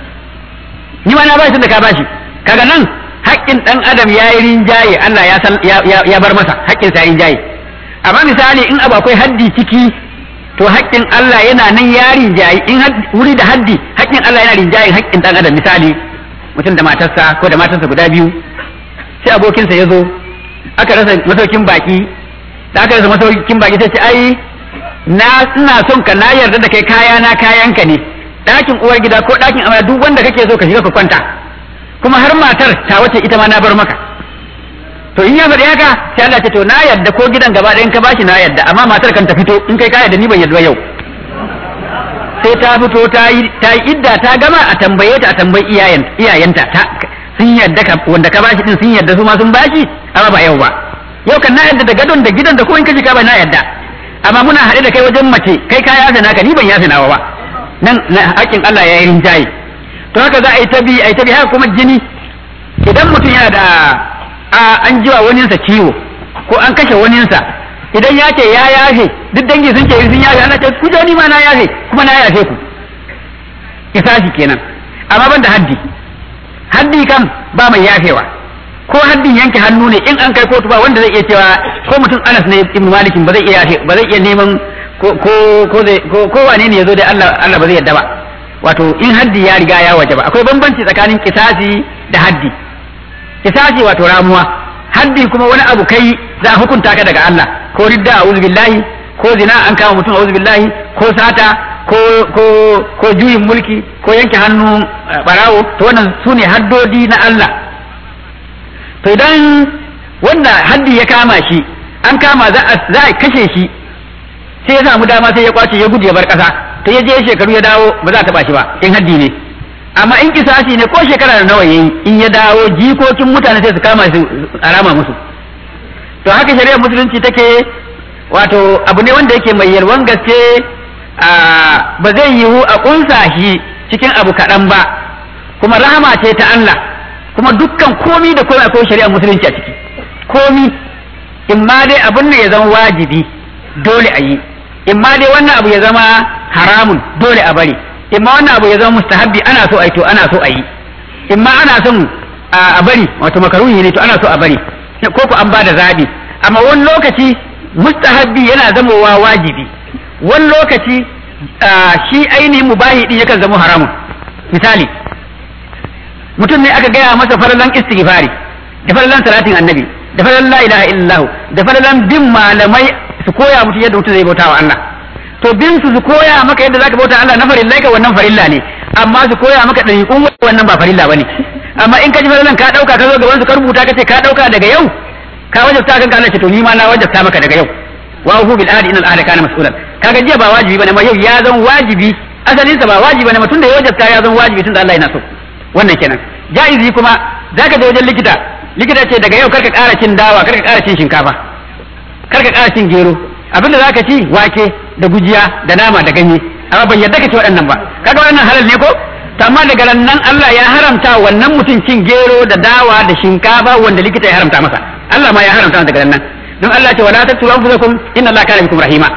ni ma na bashi tunda ka bashi kaga nan haƙƙin ɗan adam ya yi rinjaye Allah ya san ya bar masa haƙƙin sa rinjaye amma misali in abu akwai haddi ciki to haƙƙin Allah yana nan ya rinjaye in wuri da haddi haƙƙin Allah yana rinjaye haƙƙin ɗan adam misali mutum da matarsa ko da matarsa guda biyu sai abokinsa ya zo aka rasa masaukin baki da aka rasa masaukin baki sai ce ai na ina son ka na yarda da kai kaya na kayanka ne ɗakin uwar gida ko ɗakin amana duk wanda kake so ka shiga ka kwanta kuma har matar ta wace ita ma na bar maka to in ya faɗi haka sai Allah ce to na yarda ko gidan gaba ɗayan ka bashi na yarda amma matar kan ta fito in kai ka yarda ni ban yarda yau sai ta fito ta yi ta yi idda ta gama a tambaye ta a tambayi iyayen iyayenta ta sun yarda ka wanda ka bashi din sun yarda su ma sun bashi amma ba yau ba yau kan na yarda da gadon da gidan da ko in ka shiga ba na yarda amma muna haɗe da kai wajen mace kai ka yafe naka ni ban yafe nawa ba nan haƙƙin Allah ya yi rinjaye to haka za a yi ta bi a yi ta bi haka kuma jini idan mutum yana da a an jiwa waninsa ciwo ko an kashe waninsa idan ya ce ya yafe duk dangi sun ce sun yafe ana ce ku ni ma na yafe kuma na yafe ku kisasi kenan amma ban da haddi haddi kam ba mai yafewa ko haddin yanke hannu ne in an kai kotu ba wanda zai iya cewa ko mutum Anas ne Ibn Malikin ba zai iya yafe ba zai iya neman ko ko ko zai ko ko wane ne yazo dai Allah Allah ba zai yadda ba wato in haddi ya riga ya wajaba akwai bambanci tsakanin kisasi da haddi kisasi wato ramuwa haddi kuma wani abu kai za a hukunta ka daga Allah ko ridda a'udhu billahi ko zina an kama mutum a'udhu billahi ko sata ko ko ko juyin mulki ko yanke hannu barawo to wannan sune haddodi na Allah to idan wanda haddi ya kama shi an kama za a za a kashe shi sai ya samu dama sai ya kwace ya gudu ya bar kasa to ya je shekaru ya dawo ba za ta ba shi ba in haddi ne amma in kisasi ne ko shekara da nawa yayi in ya dawo jikokin mutane sai su kama su arama musu to haka shari'ar musulunci take wato abu ne wanda yake mai yalwan gaske ba zai yiwu a kunsa shi cikin abu kaɗan ba kuma rahama ce ta Allah kuma dukkan komi da komai akwai shari'ar musulunci a ciki komi in ma dai abin da ya zama wajibi dole a yi in ma dai wannan abu ya zama haramun dole a bari in ma wannan abu ya zama mustahabbi ana so a yi to ana so a yi in ma ana son a bari wato makaruhi ne to ana so a bari ko ku an ba da zabi amma wani lokaci mustahabbi yana zamowa wajibi wani lokaci shi ainihin mubahi din yakan zama haramun misali mutum ne aka gaya masa faralan istighfari da faralan salatin annabi da faralan la ilaha illallah da faralan bin malamai su koya mutum yadda mutum zai bauta wa Allah to bin su su koya maka yadda zaka bauta Allah na farilla ka wannan farilla ne amma su koya maka dariƙun wannan ba farilla bane amma in ka ji faralan ka dauka ka zo gaban su ka rubuta ka ce ka dauka daga yau ka wajabta kanka Allah ce to ni ma na wajabta maka daga yau wa hu bil ahdi innal ahda kana mas'ulan kaga jiya ba wajibi bane amma yau ya zan wajibi asalin sa ba wajibi bane mutum da ya wajabta ya zan wajibi tunda Allah yana so wannan kenan jaizi kuma zaka je wajen likita likita ce daga yau karka ƙara cin dawa karka ƙara cin shinkafa karka ƙara cin gero abinda zaka ci wake da gujiya da nama da ganye amma ban yadda ka ci waɗannan ba kaga waɗannan halal ne ko to amma daga nan Allah ya haramta wannan mutum cin gero da dawa da shinkafa wanda likita ya haramta masa Allah ma ya haramta daga nan don Allah ce wala taqtulu anfusakum inna Allah kana bikum rahima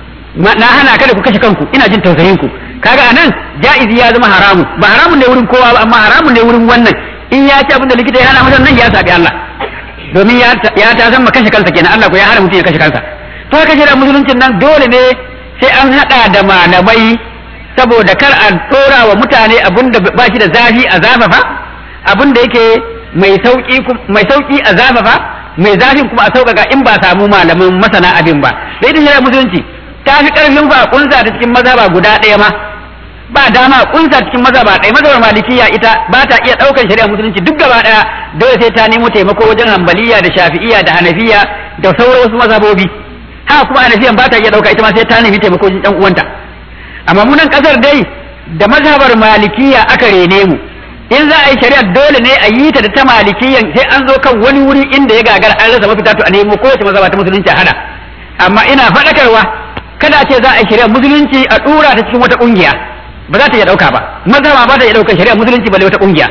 na hana kada ku kashe kanku ina jin tausayin ku kaga anan jaizi ya zama haramu ba haramun ne wurin kowa ba amma haramun ne wurin wannan in ya ci abin da likita ya hana masa nan ya sabi Allah domin ya ya ta zama kashe kansa kenan Allah ko ya hana mutum ya kashe kansa to haka shi da musuluncin nan dole ne sai an hada da malamai saboda kar a tsora wa mutane abin da ba shi da zafi a zafafa abin da yake mai sauki mai sauki a zafafa mai zafin kuma a sauƙaƙa in ba samu malamin masana abin ba da ita shari'a musulunci ta fi ƙarfin ba kunsa ta cikin mazhaba guda ɗaya ma ba dama kunsa cikin mazhaba ɗaya mazhabar malikiya ita ba ta iya ɗaukar shari'a musulunci duk gaba ɗaya dole sai ta nemo taimako wajen hambaliya da shafi'iya da hanafiya da sauran wasu mazhabobi haka kuma hanafiyan ba ta iya ɗauka ita ma sai ta nemi taimako wajen ɗan uwanta amma mu nan ƙasar dai da mazhabar malikiya aka rene mu in za a yi shari'ar dole ne a yi ta da ta malikiyan sai an zo kan wani wuri inda ya gagara an rasa mafita to a nemo kowace mazhaba ta musulunci a hada amma ina faɗakarwa kada a ce za a yi shari'ar musulunci a ɗura ta cikin wata ƙungiya ba za ta iya ɗauka ba mazhaba ba ta iya ɗaukar shari'ar musulunci balle wata ƙungiya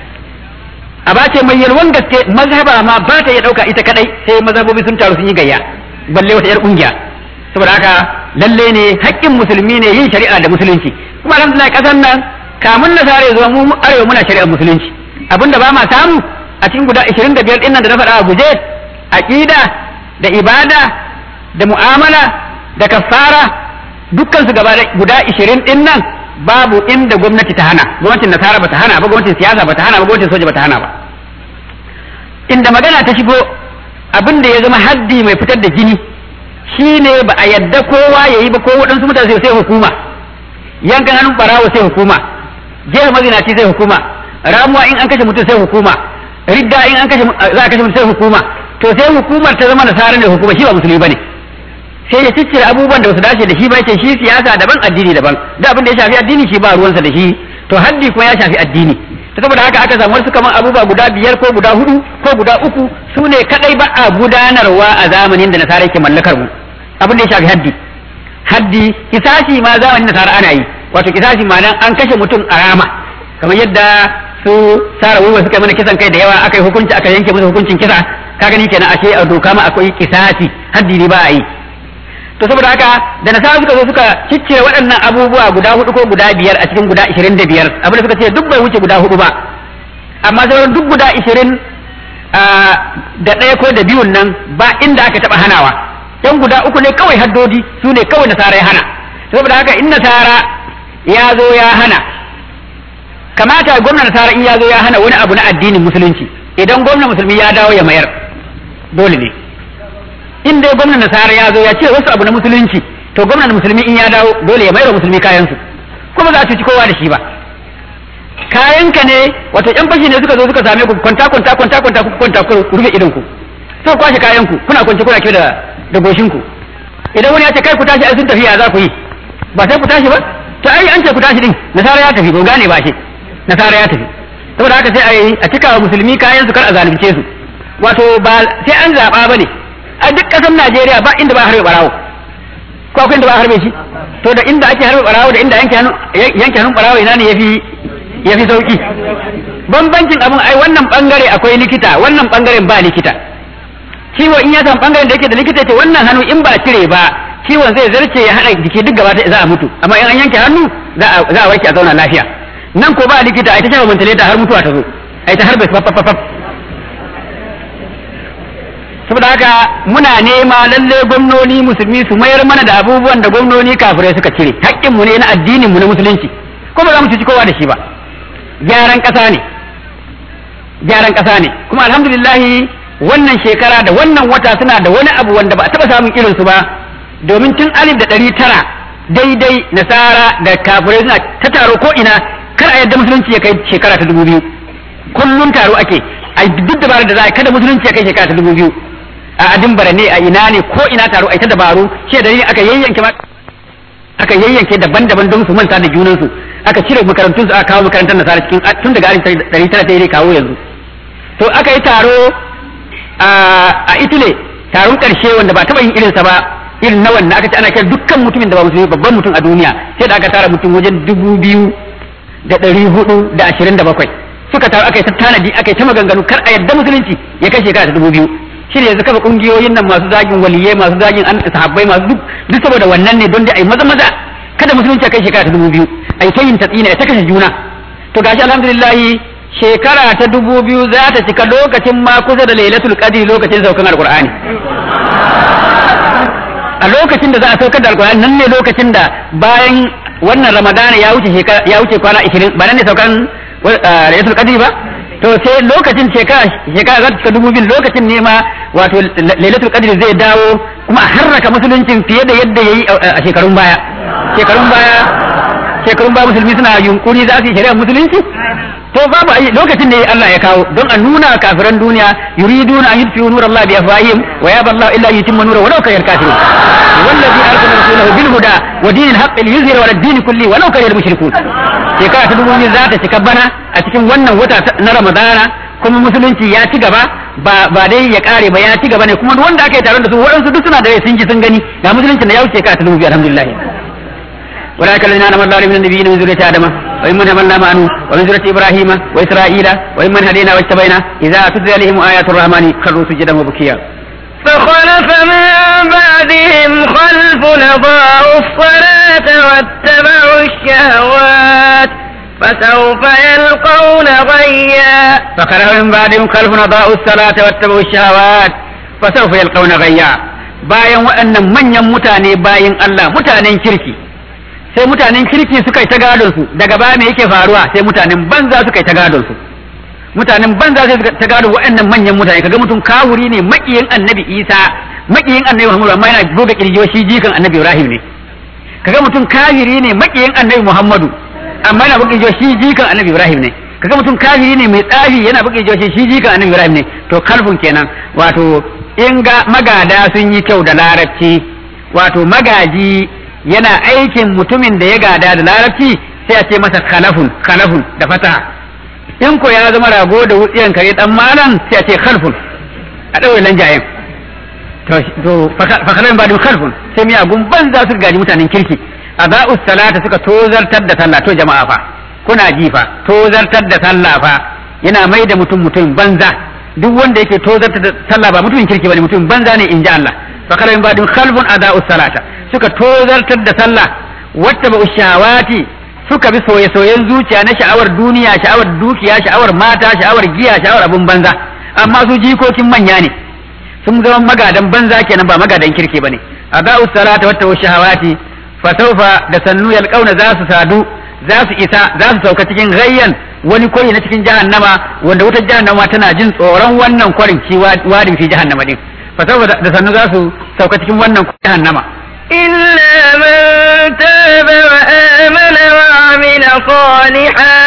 a ba ce mai yalwan gaske mazhaba ma ba ta iya ɗauka ita kadai sai mazhabobi sun taru sun yi gayya balle wata 'yar ƙungiya saboda haka lalle ne haƙƙin musulmi ne yin shari'a da musulunci kuma alhamdulillah ƙasar nan kamun na sare zuwa mu arewa muna shari'ar musulunci abinda ba ma samu a cikin guda 25 din nan da na faɗa a guje aqida da ibada da mu'amala da kafara dukkan su gaba guda 20 din nan babu inda gwamnati ta hana gwamnatin nasara bata hana ba gwamnatin siyasa bata hana ba gwamnatin soja bata hana ba inda magana ta shigo abin da ya zama haddi mai fitar da jini shine ba a yadda kowa ya yi ba ko waɗansu mutane sai hukuma yankan hannun barawo sai hukuma jefa mazinaci sai hukuma ramuwa in an kashe mutum sai hukuma ridda in an kashe za a kashe mutum sai hukuma to sai hukumar ta zama nasara ne hukuma shi ba musulmi bane sai ya ciccire abubuwan da ba su dace da shi ba ce shi siyasa daban addini daban da abin da ya shafi addini shi ba ruwansa da shi to haddi kuma ya shafi addini to saboda haka aka samu wasu kaman abubuwa guda biyar ko guda hudu ko guda uku su ne kadai ba a gudanarwa a zamanin da nasara ke mallakar mu abin da ya shafi haddi haddi kisashi ma zamanin nasara ana yi wato kisashi ma nan an kashe mutum a rama kamar yadda su sara wuwa suka yi mana kisan kai da yawa aka yi hukunci aka yanke musu hukuncin kisa ka gani kenan ashe a doka ma akwai kisasi haddi ne ba a yi to saboda haka da nasara suka zo suka ciccire waɗannan abubuwa guda hudu ko guda biyar a cikin guda ishirin da biyar abin da suka ce duk bai wuce guda hudu ba amma sauran duk guda ishirin da ɗaya ko da biyun nan ba inda aka taɓa hanawa yan guda uku ne kawai haddodi su ne kawai nasara ya hana saboda haka in nasara ya zo ya hana kamata gwamnan nasara in ya zo ya hana wani abu na addinin musulunci idan gwamnan musulmi ya dawo ya mayar dole ne in dai gwamnan nasara ya zo ya ce wasu abu na musulunci to gwamnan musulmi in ya dawo dole ya mayar wa musulmi kayansu kuma za a cuci kowa da shi ba kayanka ne wato yan fashi ne suka zo suka same ku kwanta kwanta kwanta kwanta ku kwanta ku rufe idan ku sai kwashe kayan ku kuna kwance kuna kiyo da da goshin ku idan wani ya ce kai ku tashi ai sun tafi ya za ku yi ba sai ku tashi ba to ai an ce ku tashi din nasara ya tafi ko gane ba shi nasara ya tafi saboda haka sai ai a cika wa musulmi kayan su kar a zalunce su wato ba sai an zaba bane a duk kasar Najeriya ba inda ba harbe barawo ko akwai inda ba harbe shi to da inda ake harbe barawo da inda yanke hannu yanke hannun barawo ina ne yafi yafi sauki bambancin abun ai wannan bangare akwai likita wannan bangaren ba likita ciwo in ya san bangaren da yake da likita ce wannan hannu in ba cire ba ciwon zai zarce ya haɗa jiki duk gaba za a mutu amma in an yanke hannu za a warke a zauna lafiya nan ko ba likita ai ta shafa mantaleta har mutuwa ta zo ai ta harbe fafafafaf saboda haka muna nema lalle gwamnoni musulmi su mayar mana da abubuwan da gwamnoni kafirai suka cire haƙƙin mu ne na addinin mu na musulunci ko ba za mu cuci kowa da shi ba gyaran ƙasa ne gyaran ƙasa ne kuma alhamdulillahi wannan shekara da wannan wata suna da wani abu wanda ba a taɓa samun irinsu ba domin tun alif da ɗari tara daidai nasara da kafirai suna ta taro ko ina kar a yadda musulunci ya kai shekara ta dubu biyu kullum taro ake a duk dabarar da za a kada musulunci ya kai shekara ta dubu biyu a adin ne a ina ne ko ina taro a ta dabaru shi da aka yayyanke aka yayyanke daban-daban don su manta da junansu aka cire makarantun su aka kawo makarantar nasara cikin tun daga alif ɗari tara daidai kawo yanzu to aka yi taro a Italy taron ƙarshe wanda ba taɓa yin irinsa ba irin na wannan aka ce ana kira dukkan mutumin da ba musulmi babban mutum a duniya sai da aka tara mutum wajen dubu biyu da ɗari hudu da ashirin da bakwai suka taru aka yi ta tanadi aka yi ta maganganu kar a yadda musulunci ya kai shekara ta dubu biyu shi ne yanzu kafa ƙungiyoyin nan masu zagin waliyai masu zagin an sahabbai masu duk duk saboda wannan ne don dai a yi maza maza kada musulunci ya kai shekara ta dubu biyu a yi ta yin tatsina ya ta kashe juna to gashi alhamdulillahi shekara ta dubu biyu za ta cika lokacin ma kusa da lailatul qadri lokacin saukan alqur'ani a lokacin da za a saukar da alqur'ani nan ne lokacin da bayan wannan ramadana ya wuce shekara ya wuce kwana 20 ba nan ne saukan lailatul qadri ba to sai lokacin shekara shekara za ta cika dubu biyu lokacin ne ma wato lailatul qadri zai dawo kuma a harraka musuluncin fiye da yadda yayi a shekarun baya shekarun baya shekarun baya musulmi suna yunkuri za su yi shari'ar musulunci to babu ai lokacin ne Allah ya kawo don a nuna kafiran duniya yuriduna an yutfi'u nur Allah bi afwahihim wa yaba Allah illa yutimma nura walau kayal kafirun wallazi arsala rasulahu bil huda wa dinil haqq liyuzhira ala din kulli walau kayal mushrikun shekara ta dubu za ta cika bana a cikin wannan wata na Ramadana kuma musulunci ya ci gaba ba ba dai ya kare ba ya ci gaba ne kuma wanda aka yi taron da su waɗansu duk suna da sun ji sun gani ga musulunci da ya wuce shekara ta dubu alhamdulillah ولكن الذين آمنوا الله من النبيين من ذرية آدم وممن حملنا معه ومن ذرية إبراهيم وإسرائيل وممن هدينا واجتبينا إذا تتلى عليهم آيات الرحمن خروا سجدا وبكيا فخلف من بعدهم خلف أضاعوا الصلاة واتبعوا الشهوات فسوف يلقون غيا فخلف من بعدهم خلف أضاعوا الصلاة واتبعوا الشهوات فسوف يلقون غيا bayan waɗannan manyan mutane bayan Allah mutanen kirki sai mutanen kirki suka yi ta gadon su daga baya me yake faruwa sai mutanen banza suka yi ta gadon su mutanen banza sai suka ta gado waɗannan manyan mutane kaga mutum kawuri ne makiyin annabi isa makiyin annabi muhammadu amma yana buga kirjiyo shi jikan annabi ibrahim ne kaga mutum kafiri ne makiyin annabi muhammadu amma yana buga kirjiyo shi jikan annabi ibrahim ne kaga mutum kafiri ne mai tsafi yana buga kirjiyo shi jikan annabi ibrahim ne to kalfun kenan wato in ga magada sun yi kyau da larabci wato magaji yana aikin mutumin da ya gada da larabci sai a ce masa khalafun khalafun da fataha in ko ya zama rago da wutsiyan kare dan malam sai a ce khalfun a ɗaure lanjayen to fakalan ba da khalfun sai miyagun banza su gaji mutanen kirki a za'us salata suka tozartar da sallah to jama'a fa kuna ji fa tozartar da sallah fa yana mai da mutum mutum banza duk wanda yake tozartar da sallah ba mutumin kirki bane mutum banza ne in ji Allah fakalan ba da khalfun a za'us salata suka tozartar da sallah wata ba shawati suka bi soye-soyen zuciya na sha'awar duniya sha'awar dukiya sha'awar mata sha'awar giya sha'awar abun banza amma su jikokin manya ne sun zama magadan banza kenan ba magadan kirki bane adau salata wa shahawati fa sawfa da sannu yalqauna za su sadu za su isa za su sauka cikin gayyan wani kwari na cikin jahannama wanda wutar jahannama tana jin tsoron wannan kwarin ci wadin fi jahannama din fa sawfa da sannu za su sauka cikin wannan jahannama إلا من تاب وآمن وعمل صالحا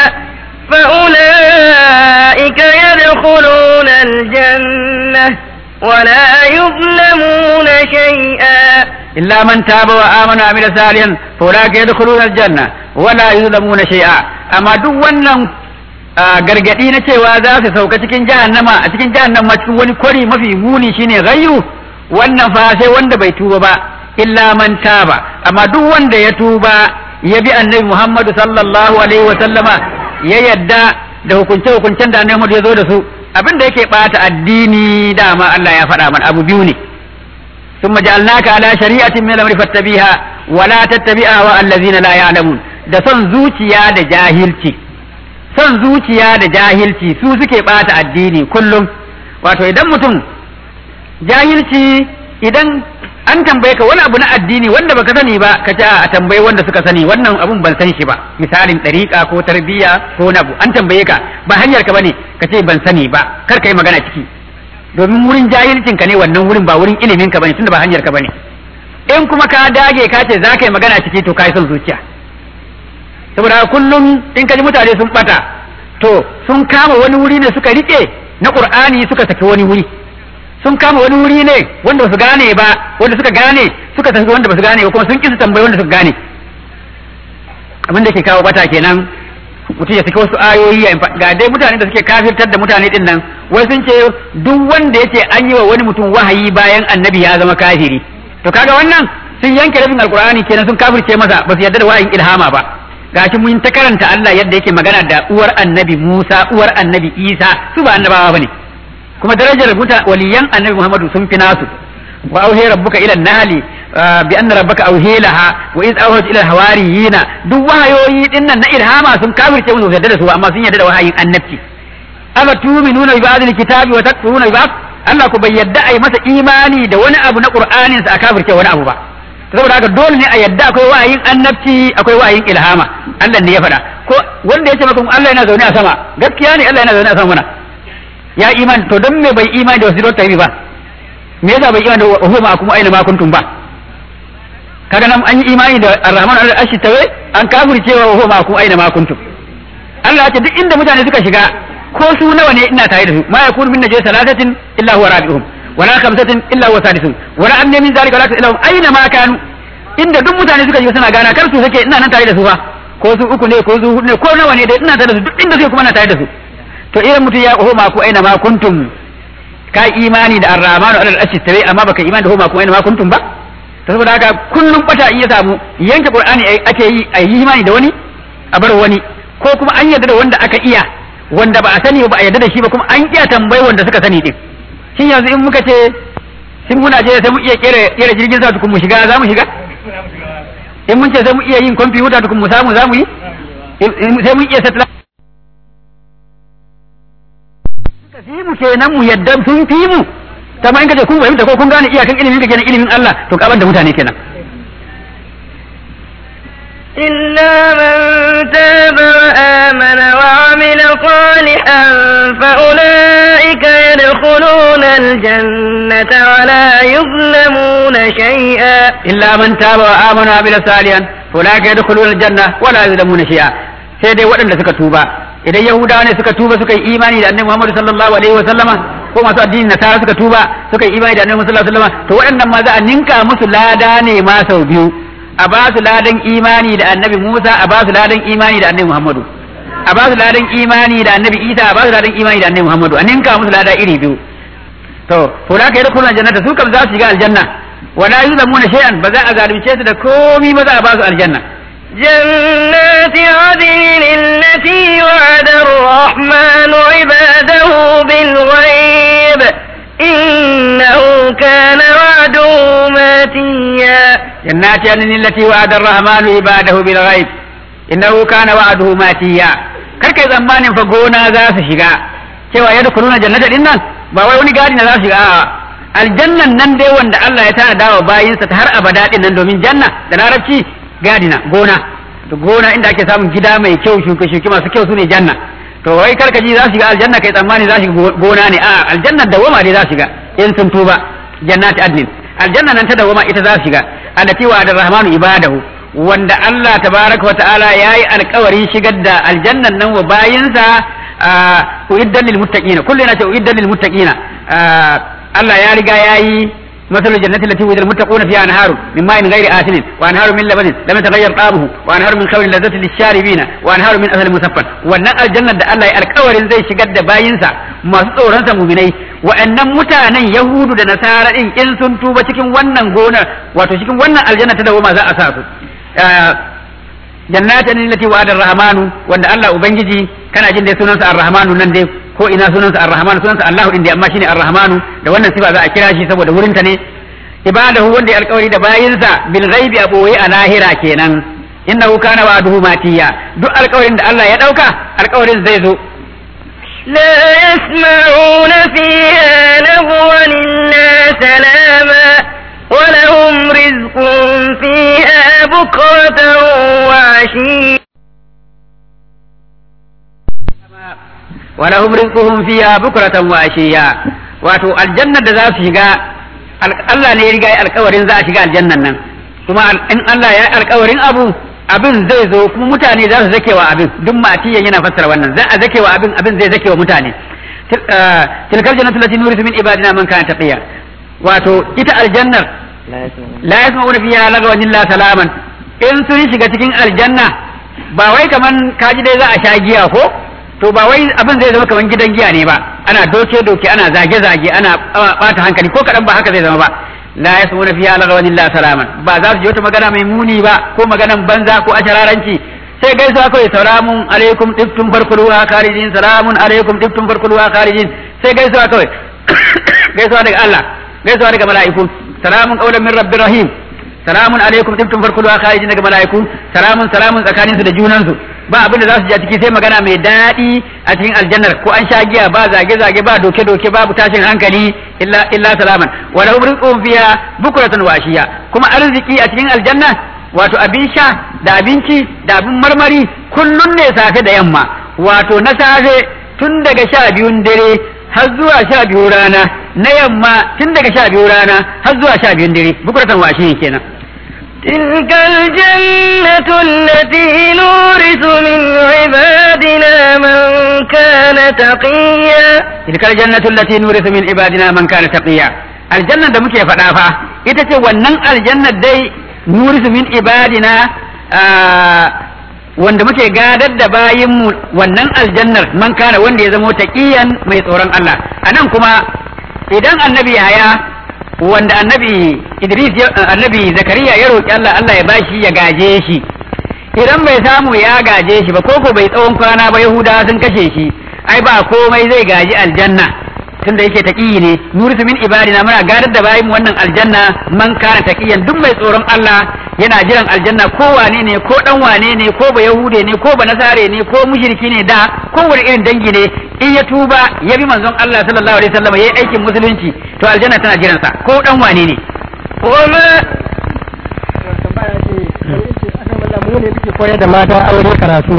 فأولئك يدخلون الجنة ولا يظلمون شيئا إلا من تاب وآمن وعمل صالحا فأولئك يدخلون الجنة ولا يظلمون شيئا أما دو wannan gargadi na cewa za su sauka cikin jahannama a cikin jahannama cikin wani kwari mafi muni shine gayyu wannan fa sai wanda bai tuba ba illa man taba amma duk wanda ya tuba ya bi annabi Muhammadu sallallahu alaihi wa sallama ya yadda da hukunce hukuncen da annabi Muhammadu ya zo da su abin da yake bata addini dama Allah ya faɗa mana abu biyu ne ثم جعلناك على شريعة من الأمر فاتبعها ولا تتبعها والذين لا يعلمون da son zuciya da jahilci son zuciya da jahilci su suke bata addini kullum wato idan mutum jahilci idan an tambaye ka wani abu na addini wanda baka sani ba ka ce a tambaye wanda suka sani wannan abun ban san shi ba misalin ɗariƙa ko tarbiyya ko wani abu an tambaye ka ba hanyar ka bane ka ce ban sani ba kar ka yi magana ciki domin wurin jahilcin ka ne wannan wurin ba wurin ilimin ka bane tunda ba hanyar ka bane in kuma ka dage ka ce za ka yi magana ciki to ka yi son zuciya saboda kullum in ka ji mutane sun bata to sun kama wani wuri ne suka rike na qur'ani suka tafi wani wuri sun kama wani wuri ne wanda su gane ba wanda suka gane suka tafi wanda ba su gane ba kuma sun kisa tambayi wanda suka gane abin da ke kawo bata kenan mutum ya saki wasu ayoyi ga dai mutane da suke kafirtar da mutane din nan wai sun ce duk wanda yake an yi wa wani mutum wahayi bayan annabi ya zama kafiri to kaga wannan sun yanke rabin alkur'ani kenan sun kafirce masa ba su yarda da wahayin ilhama ba gashi mun ta karanta Allah yadda yake magana da uwar annabi Musa uwar annabi Isa su ba annabawa bane kuma darajar muta waliyan annabi Muhammadu sun fi nasu wa auhe rabbuka ila nahli bi anna rabbaka auhilaha wa iz awhat ila hawariyina duk wahayoyi din nan na ilhama sun kafirce musu yadda da su amma sun yadda da wahayin annabci ama tu'minuna bi ba'd kitabi wa takfuruna bi ba'd Allah ku bai yadda ai masa imani da wani abu na Qur'anin sa a kafirce wani abu ba saboda haka dole ne a yadda akwai wahayin annabci akwai wahayin ilhama Allah ne ya faɗa ko wanda ya ce maka Allah yana zaune a sama gaskiya ne Allah yana zaune a sama mana ya iman to don me bai imani da wasu tabi ba me yasa bai imani da huma kuma aina ma kuntum ba kaga nan an yi imani da arrahman al-arshi tawe an kafirce wa huma kuma aina ma kuntum Allah ya ce duk inda mutane suka shiga ko su nawa ne ina tare da su ma yakunu min najwa salatatin illa huwa rabi'uhum wala khamsatin illa huwa sadisuhum wala amna min zalika wala illa aina ma kanu inda duk mutane suka shiga suna gana kar su sake ina nan tare da su fa ko su uku ne ko su hudu ne ko nawa ne dai ina tare da su duk inda suke kuma ina tare da su to idan mutum ya homa ku aina ma kuntum ka imani da arrahmanu alal arshi tawi amma baka imani da homa ku aina ma kuntum ba to saboda haka kullum bata in ya samu yanke qur'ani ake yi a yi imani da wani a bar wani ko kuma an yarda da wanda aka iya wanda ba a sani ba a yarda da shi ba kuma an iya tambayi wanda suka sani din shin yanzu in muka ce shin muna je sai mu iya kera kera jirgin sa tukun mu shiga za mu shiga in mun ce sai mu iya yin kwamfuta tukun mu samu za mu yi sai mun iya satellite suka fi mu kenan mu yadda sun fi mu kama in kace kun fahimta ko kun gane iyakan ilimin ka kenan ilimin Allah to kaban da mutane kenan إلا من تاب وآمن وعمل صالحا فأولئك يدخلون الجنة ولا يظلمون شيئا إلا من تاب وآمن وعمل صالحا فأولئك يدخلون الجنة ولا يظلمون شيئا sai dai waɗanda suka tuba idan yahudawa ne suka tuba suka yi imani da annabi Muhammad sallallahu alaihi wa sallama ko masu addinin nasara suka tuba suka yi imani da annabi sallallahu alaihi wa sallama to waɗannan ma za a ninka musu lada ne ma sau biyu a ba su ladan imani da annabi Musa a ba su ladan imani da annabi Muhammadu a ba su ladan imani da annabi Isa a ba su ladan imani da annabi Muhammadu a ninka musu lada iri biyu to to da ka yi rukunan jannata su kam za su shiga aljanna wala yuzlamuna shay'an ba za a zalunce su da komi ba za a ba su aljanna جنات عدن التي وعد الرحمن عباده بالغيب إنه كان وعده ماتيا جنات عدن التي وعد الرحمن عباده بالغيب إنه كان وعده ماتيا karkai tsammanin fa gona za su shiga cewa yadda kuluna jannata din nan ba wai wani gadi na za su shiga a aljannan nan dai wanda Allah ya tana dawa bayinsa ta har abada din nan domin janna da larabci gadina gona to gona inda ake samun gida mai kyau shuke shuke masu kyau sune janna to wai karkaji za su shiga aljanna kai tsammani za su shiga gona ne a aljannar dawama dai za su shiga in sun tuba jannati adnin aljanna nan ta dawama ita za su shiga allati wa rahmanu ibadahu wanda Allah tabaraka wa ta'ala yayi alƙawarin shigar da aljannan nan wa bayinsa uiddan lil muttaqina kullu na ce uiddan lil muttaqina Allah ya riga yayi مثل الجنة التي وجد المتقون فيها أنهار من ماء غير آسن وأنهار من لبن لم يتغير طعمه وأنهار من خمر لذة للشاربين وأنهار من أثر مسفى وأن الجنة da Allah ya alkawarin zai shigar da bayinsa masu tsoronsa muminai wa'annan mutanen Yahudu da Nasara din in sun tuba cikin wannan gonar wato cikin wannan aljanna ta dawoma za a sa su jannatin allati wa'ada ar-rahmanu wanda Allah ubangiji kana jin dai sunansa ar-rahmanu nan dai ko ina sunansa ar-rahmanu sunansa Allahu din dai amma shine ar-rahmanu da wannan sifa za a kira shi saboda wurinta ne ibadahu wanda ya alkawari da bayinsa bil ghaibi a boye a lahira kenan innahu kana wa'duhu matiya duk alkawarin da Allah ya dauka alkawarin zai zo لا يسمعون فيها لغوا إلا سلاما ولهم رزق فيها بكرة وعشيا ولهم رزقهم فيها بكرة وعشيا wato aljanna da za su shiga Allah ne ya riga ya alkawarin za a shiga aljannan nan kuma in Allah ya alkawarin abu abin zai zo kuma mutane za su zake wa abin duk matiyan yana fassara wannan za a zake wa abin abin zai zake wa mutane tilkal jannatu lati nurisu min ibadina man kana taqiya wato ita aljannar la yasma'una fiha lagawan illa salaman in sun shiga cikin aljanna ba wai kaman kaji dai za a sha giya ko to ba wai abin zai zama kaman gidan giya ne ba ana doke doke ana zage zage ana bata hankali ko kadan ba haka zai zama ba la yasmuna fiha lagawan illa salaman ba za su ji wata magana mai muni ba ko maganan banza ko ashararanci sai gaisuwa kawai salamun alaikum tiftum farkuluha kharijin salamun alaikum tiftum farkuluha kharijin sai gaisuwa kawai gaisuwa daga Allah gaisuwa daga mala'iku salamun qawlan min rabbir rahim salamun alaikum tiftum farkuluha kharijin daga mala'iku salamun salamun tsakanin su da junan su ba abin da za su ji a ciki sai magana mai daɗi a cikin aljannar ko an sha giya ba zage zage ba doke doke babu tashin hankali illa illa salaman wa lahum rizqun fiha bukratan wa ashiya kuma arziki a cikin aljanna wato abin sha da abinci da abin marmari kullun ne safe da yamma wato na safe tun daga sha biyun dare har zuwa sha biyu rana na yamma tun daga sha biyu rana har zuwa sha biyun dare bukuratan washe kenan تلك الجنة التي نورث من عبادنا من كان تقيا تلك الجنة التي نورث من عبادنا من كان تقيا الجنة da muke faɗa fa ita ce wannan aljannar dai nurisu min ibadina wanda muke gadar da bayinmu wannan aljannar man kana wanda ya zamo taqiyan mai tsoron Allah anan kuma idan annabi haya wanda annabi Idris annabi Zakariya ya roki Allah Allah ya bashi ya gaje shi idan bai samu ya gaje shi ba koko bai tsawon kwana ba Yahudawa sun kashe shi ai ba komai zai gaji aljanna tunda yake taqiyi ne nurisu min ibadina muna gadar da bayin wannan aljanna man kana taqiyan duk mai tsoron Allah yana jiran aljanna ko wane ne ko dan wane ne ko ba yahude ne ko ba nasare ne ko mushriki ne da ko wani irin dangi ne in ya tuba ya bi manzon Allah sallallahu alaihi wasallam yayi aikin musulunci to aljanna tana jiran sa ko dan wane ne وما mu ne muke koyar da mata aure karatu to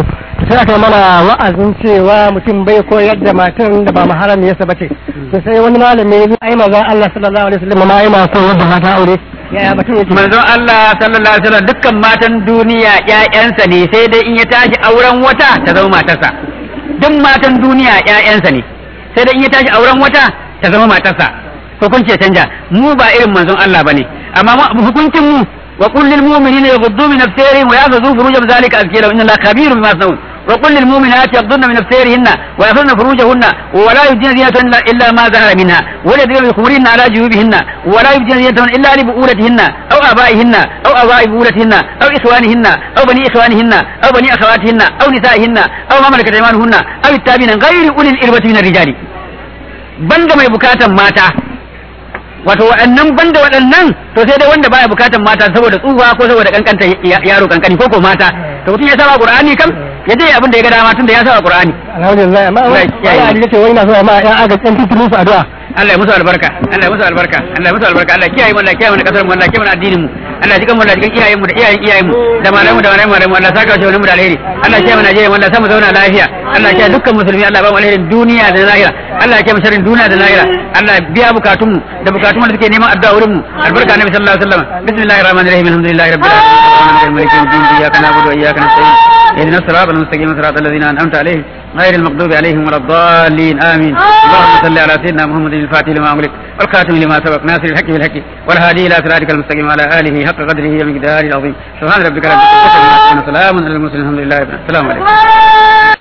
sai aka mana wa'azin cewa mutum bai koyar da matan da ba maharam ya sa bace to sai wani malami ya ai maza Allah sallallahu alaihi wasallam ma ai ma so wanda mata aure yaya batun yake manzon Allah sallallahu alaihi wasallam dukkan matan duniya ƴaƴansa ne sai dai in ya tashi auren wata ta zama matarsa duk matan duniya ƴaƴansa ne sai dai in ya tashi auren wata ta zama matarsa hukunci ya canja mu ba irin manzon Allah bane amma mu hukuncin mu wa qul lil mu'minina yaghuddu min absarihim wa yahfazu furujahum zalika azkiya lahum inna Allaha khabirun bima yasnaun wa qul lil mu'minati yaghdudna min absarihinna wa yahfazna furujahunna wa la yubdina zinatahunna illa illa ma zahara minha wa la yadribna bi khumurihinna ala jubihinna wa la yubdina zinatahunna illa li bu'ulatihinna aw abaihinna aw abai bu'ulatihinna aw ikhwanihinna aw bani ikhwanihinna aw bani akhawatihinna aw nisaihinna aw ma malakat aymanuhunna aw ittabina ghayri ulil irbati min ar-rijali banda mai bukatan mata wato waɗannan banda waɗannan to sai dai wanda baya bukatan mata saboda tsufa ko saboda kankanta yaro kankani ko ko mata to mutum ya saba qur'ani kam ya je abin da ya ga dama tun da ya saba qur'ani alhamdulillah amma wani ali ce wai na so amma ya aga kan tutulun su addu'a Allah ya musu albarka Allah ya musu albarka Allah ya musu albarka Allah ya kiyaye mu Allah ya kiyaye mu da kasar mu Allah ya kiyaye mu da addinin mu Allah ya jikan mu Allah ya jikan iyayen mu da iyayen iyayen mu da malamu da malamu da Allah saka shi mu da alheri Allah ya kiyaye mu Najeriya mu Allah ya sa mu zauna lafiya Allah ya kiyaye dukkan musulmi Allah ya ba mu alherin duniya da lahira Allah ya kiyaye mu sharrin duniya da lahira Allah ya biya bukatun mu da bukatun mu da suke neman addu'a wurin mu albarka annabi sallallahu alaihi wasallam bismillahir rahmanir rahim alhamdulillahi rabbil alamin maliki yawmiddin iyyaka na'budu wa iyyaka nasta'in اهدنا الصراط المستقيم صراط الذين انعمت عليهم غير المغضوب عليهم ولا الضالين امين اللهم صل على سيدنا محمد الفاتح لما املك والخاتم لما سبق ناصر الحق بالحق والهادي الى صراطك المستقيم وعلى اله حق قدره ومقداره العظيم سبحان ربك رب العزه عما يصفون وسلام على المرسلين الحمد لله رب العالمين السلام عليكم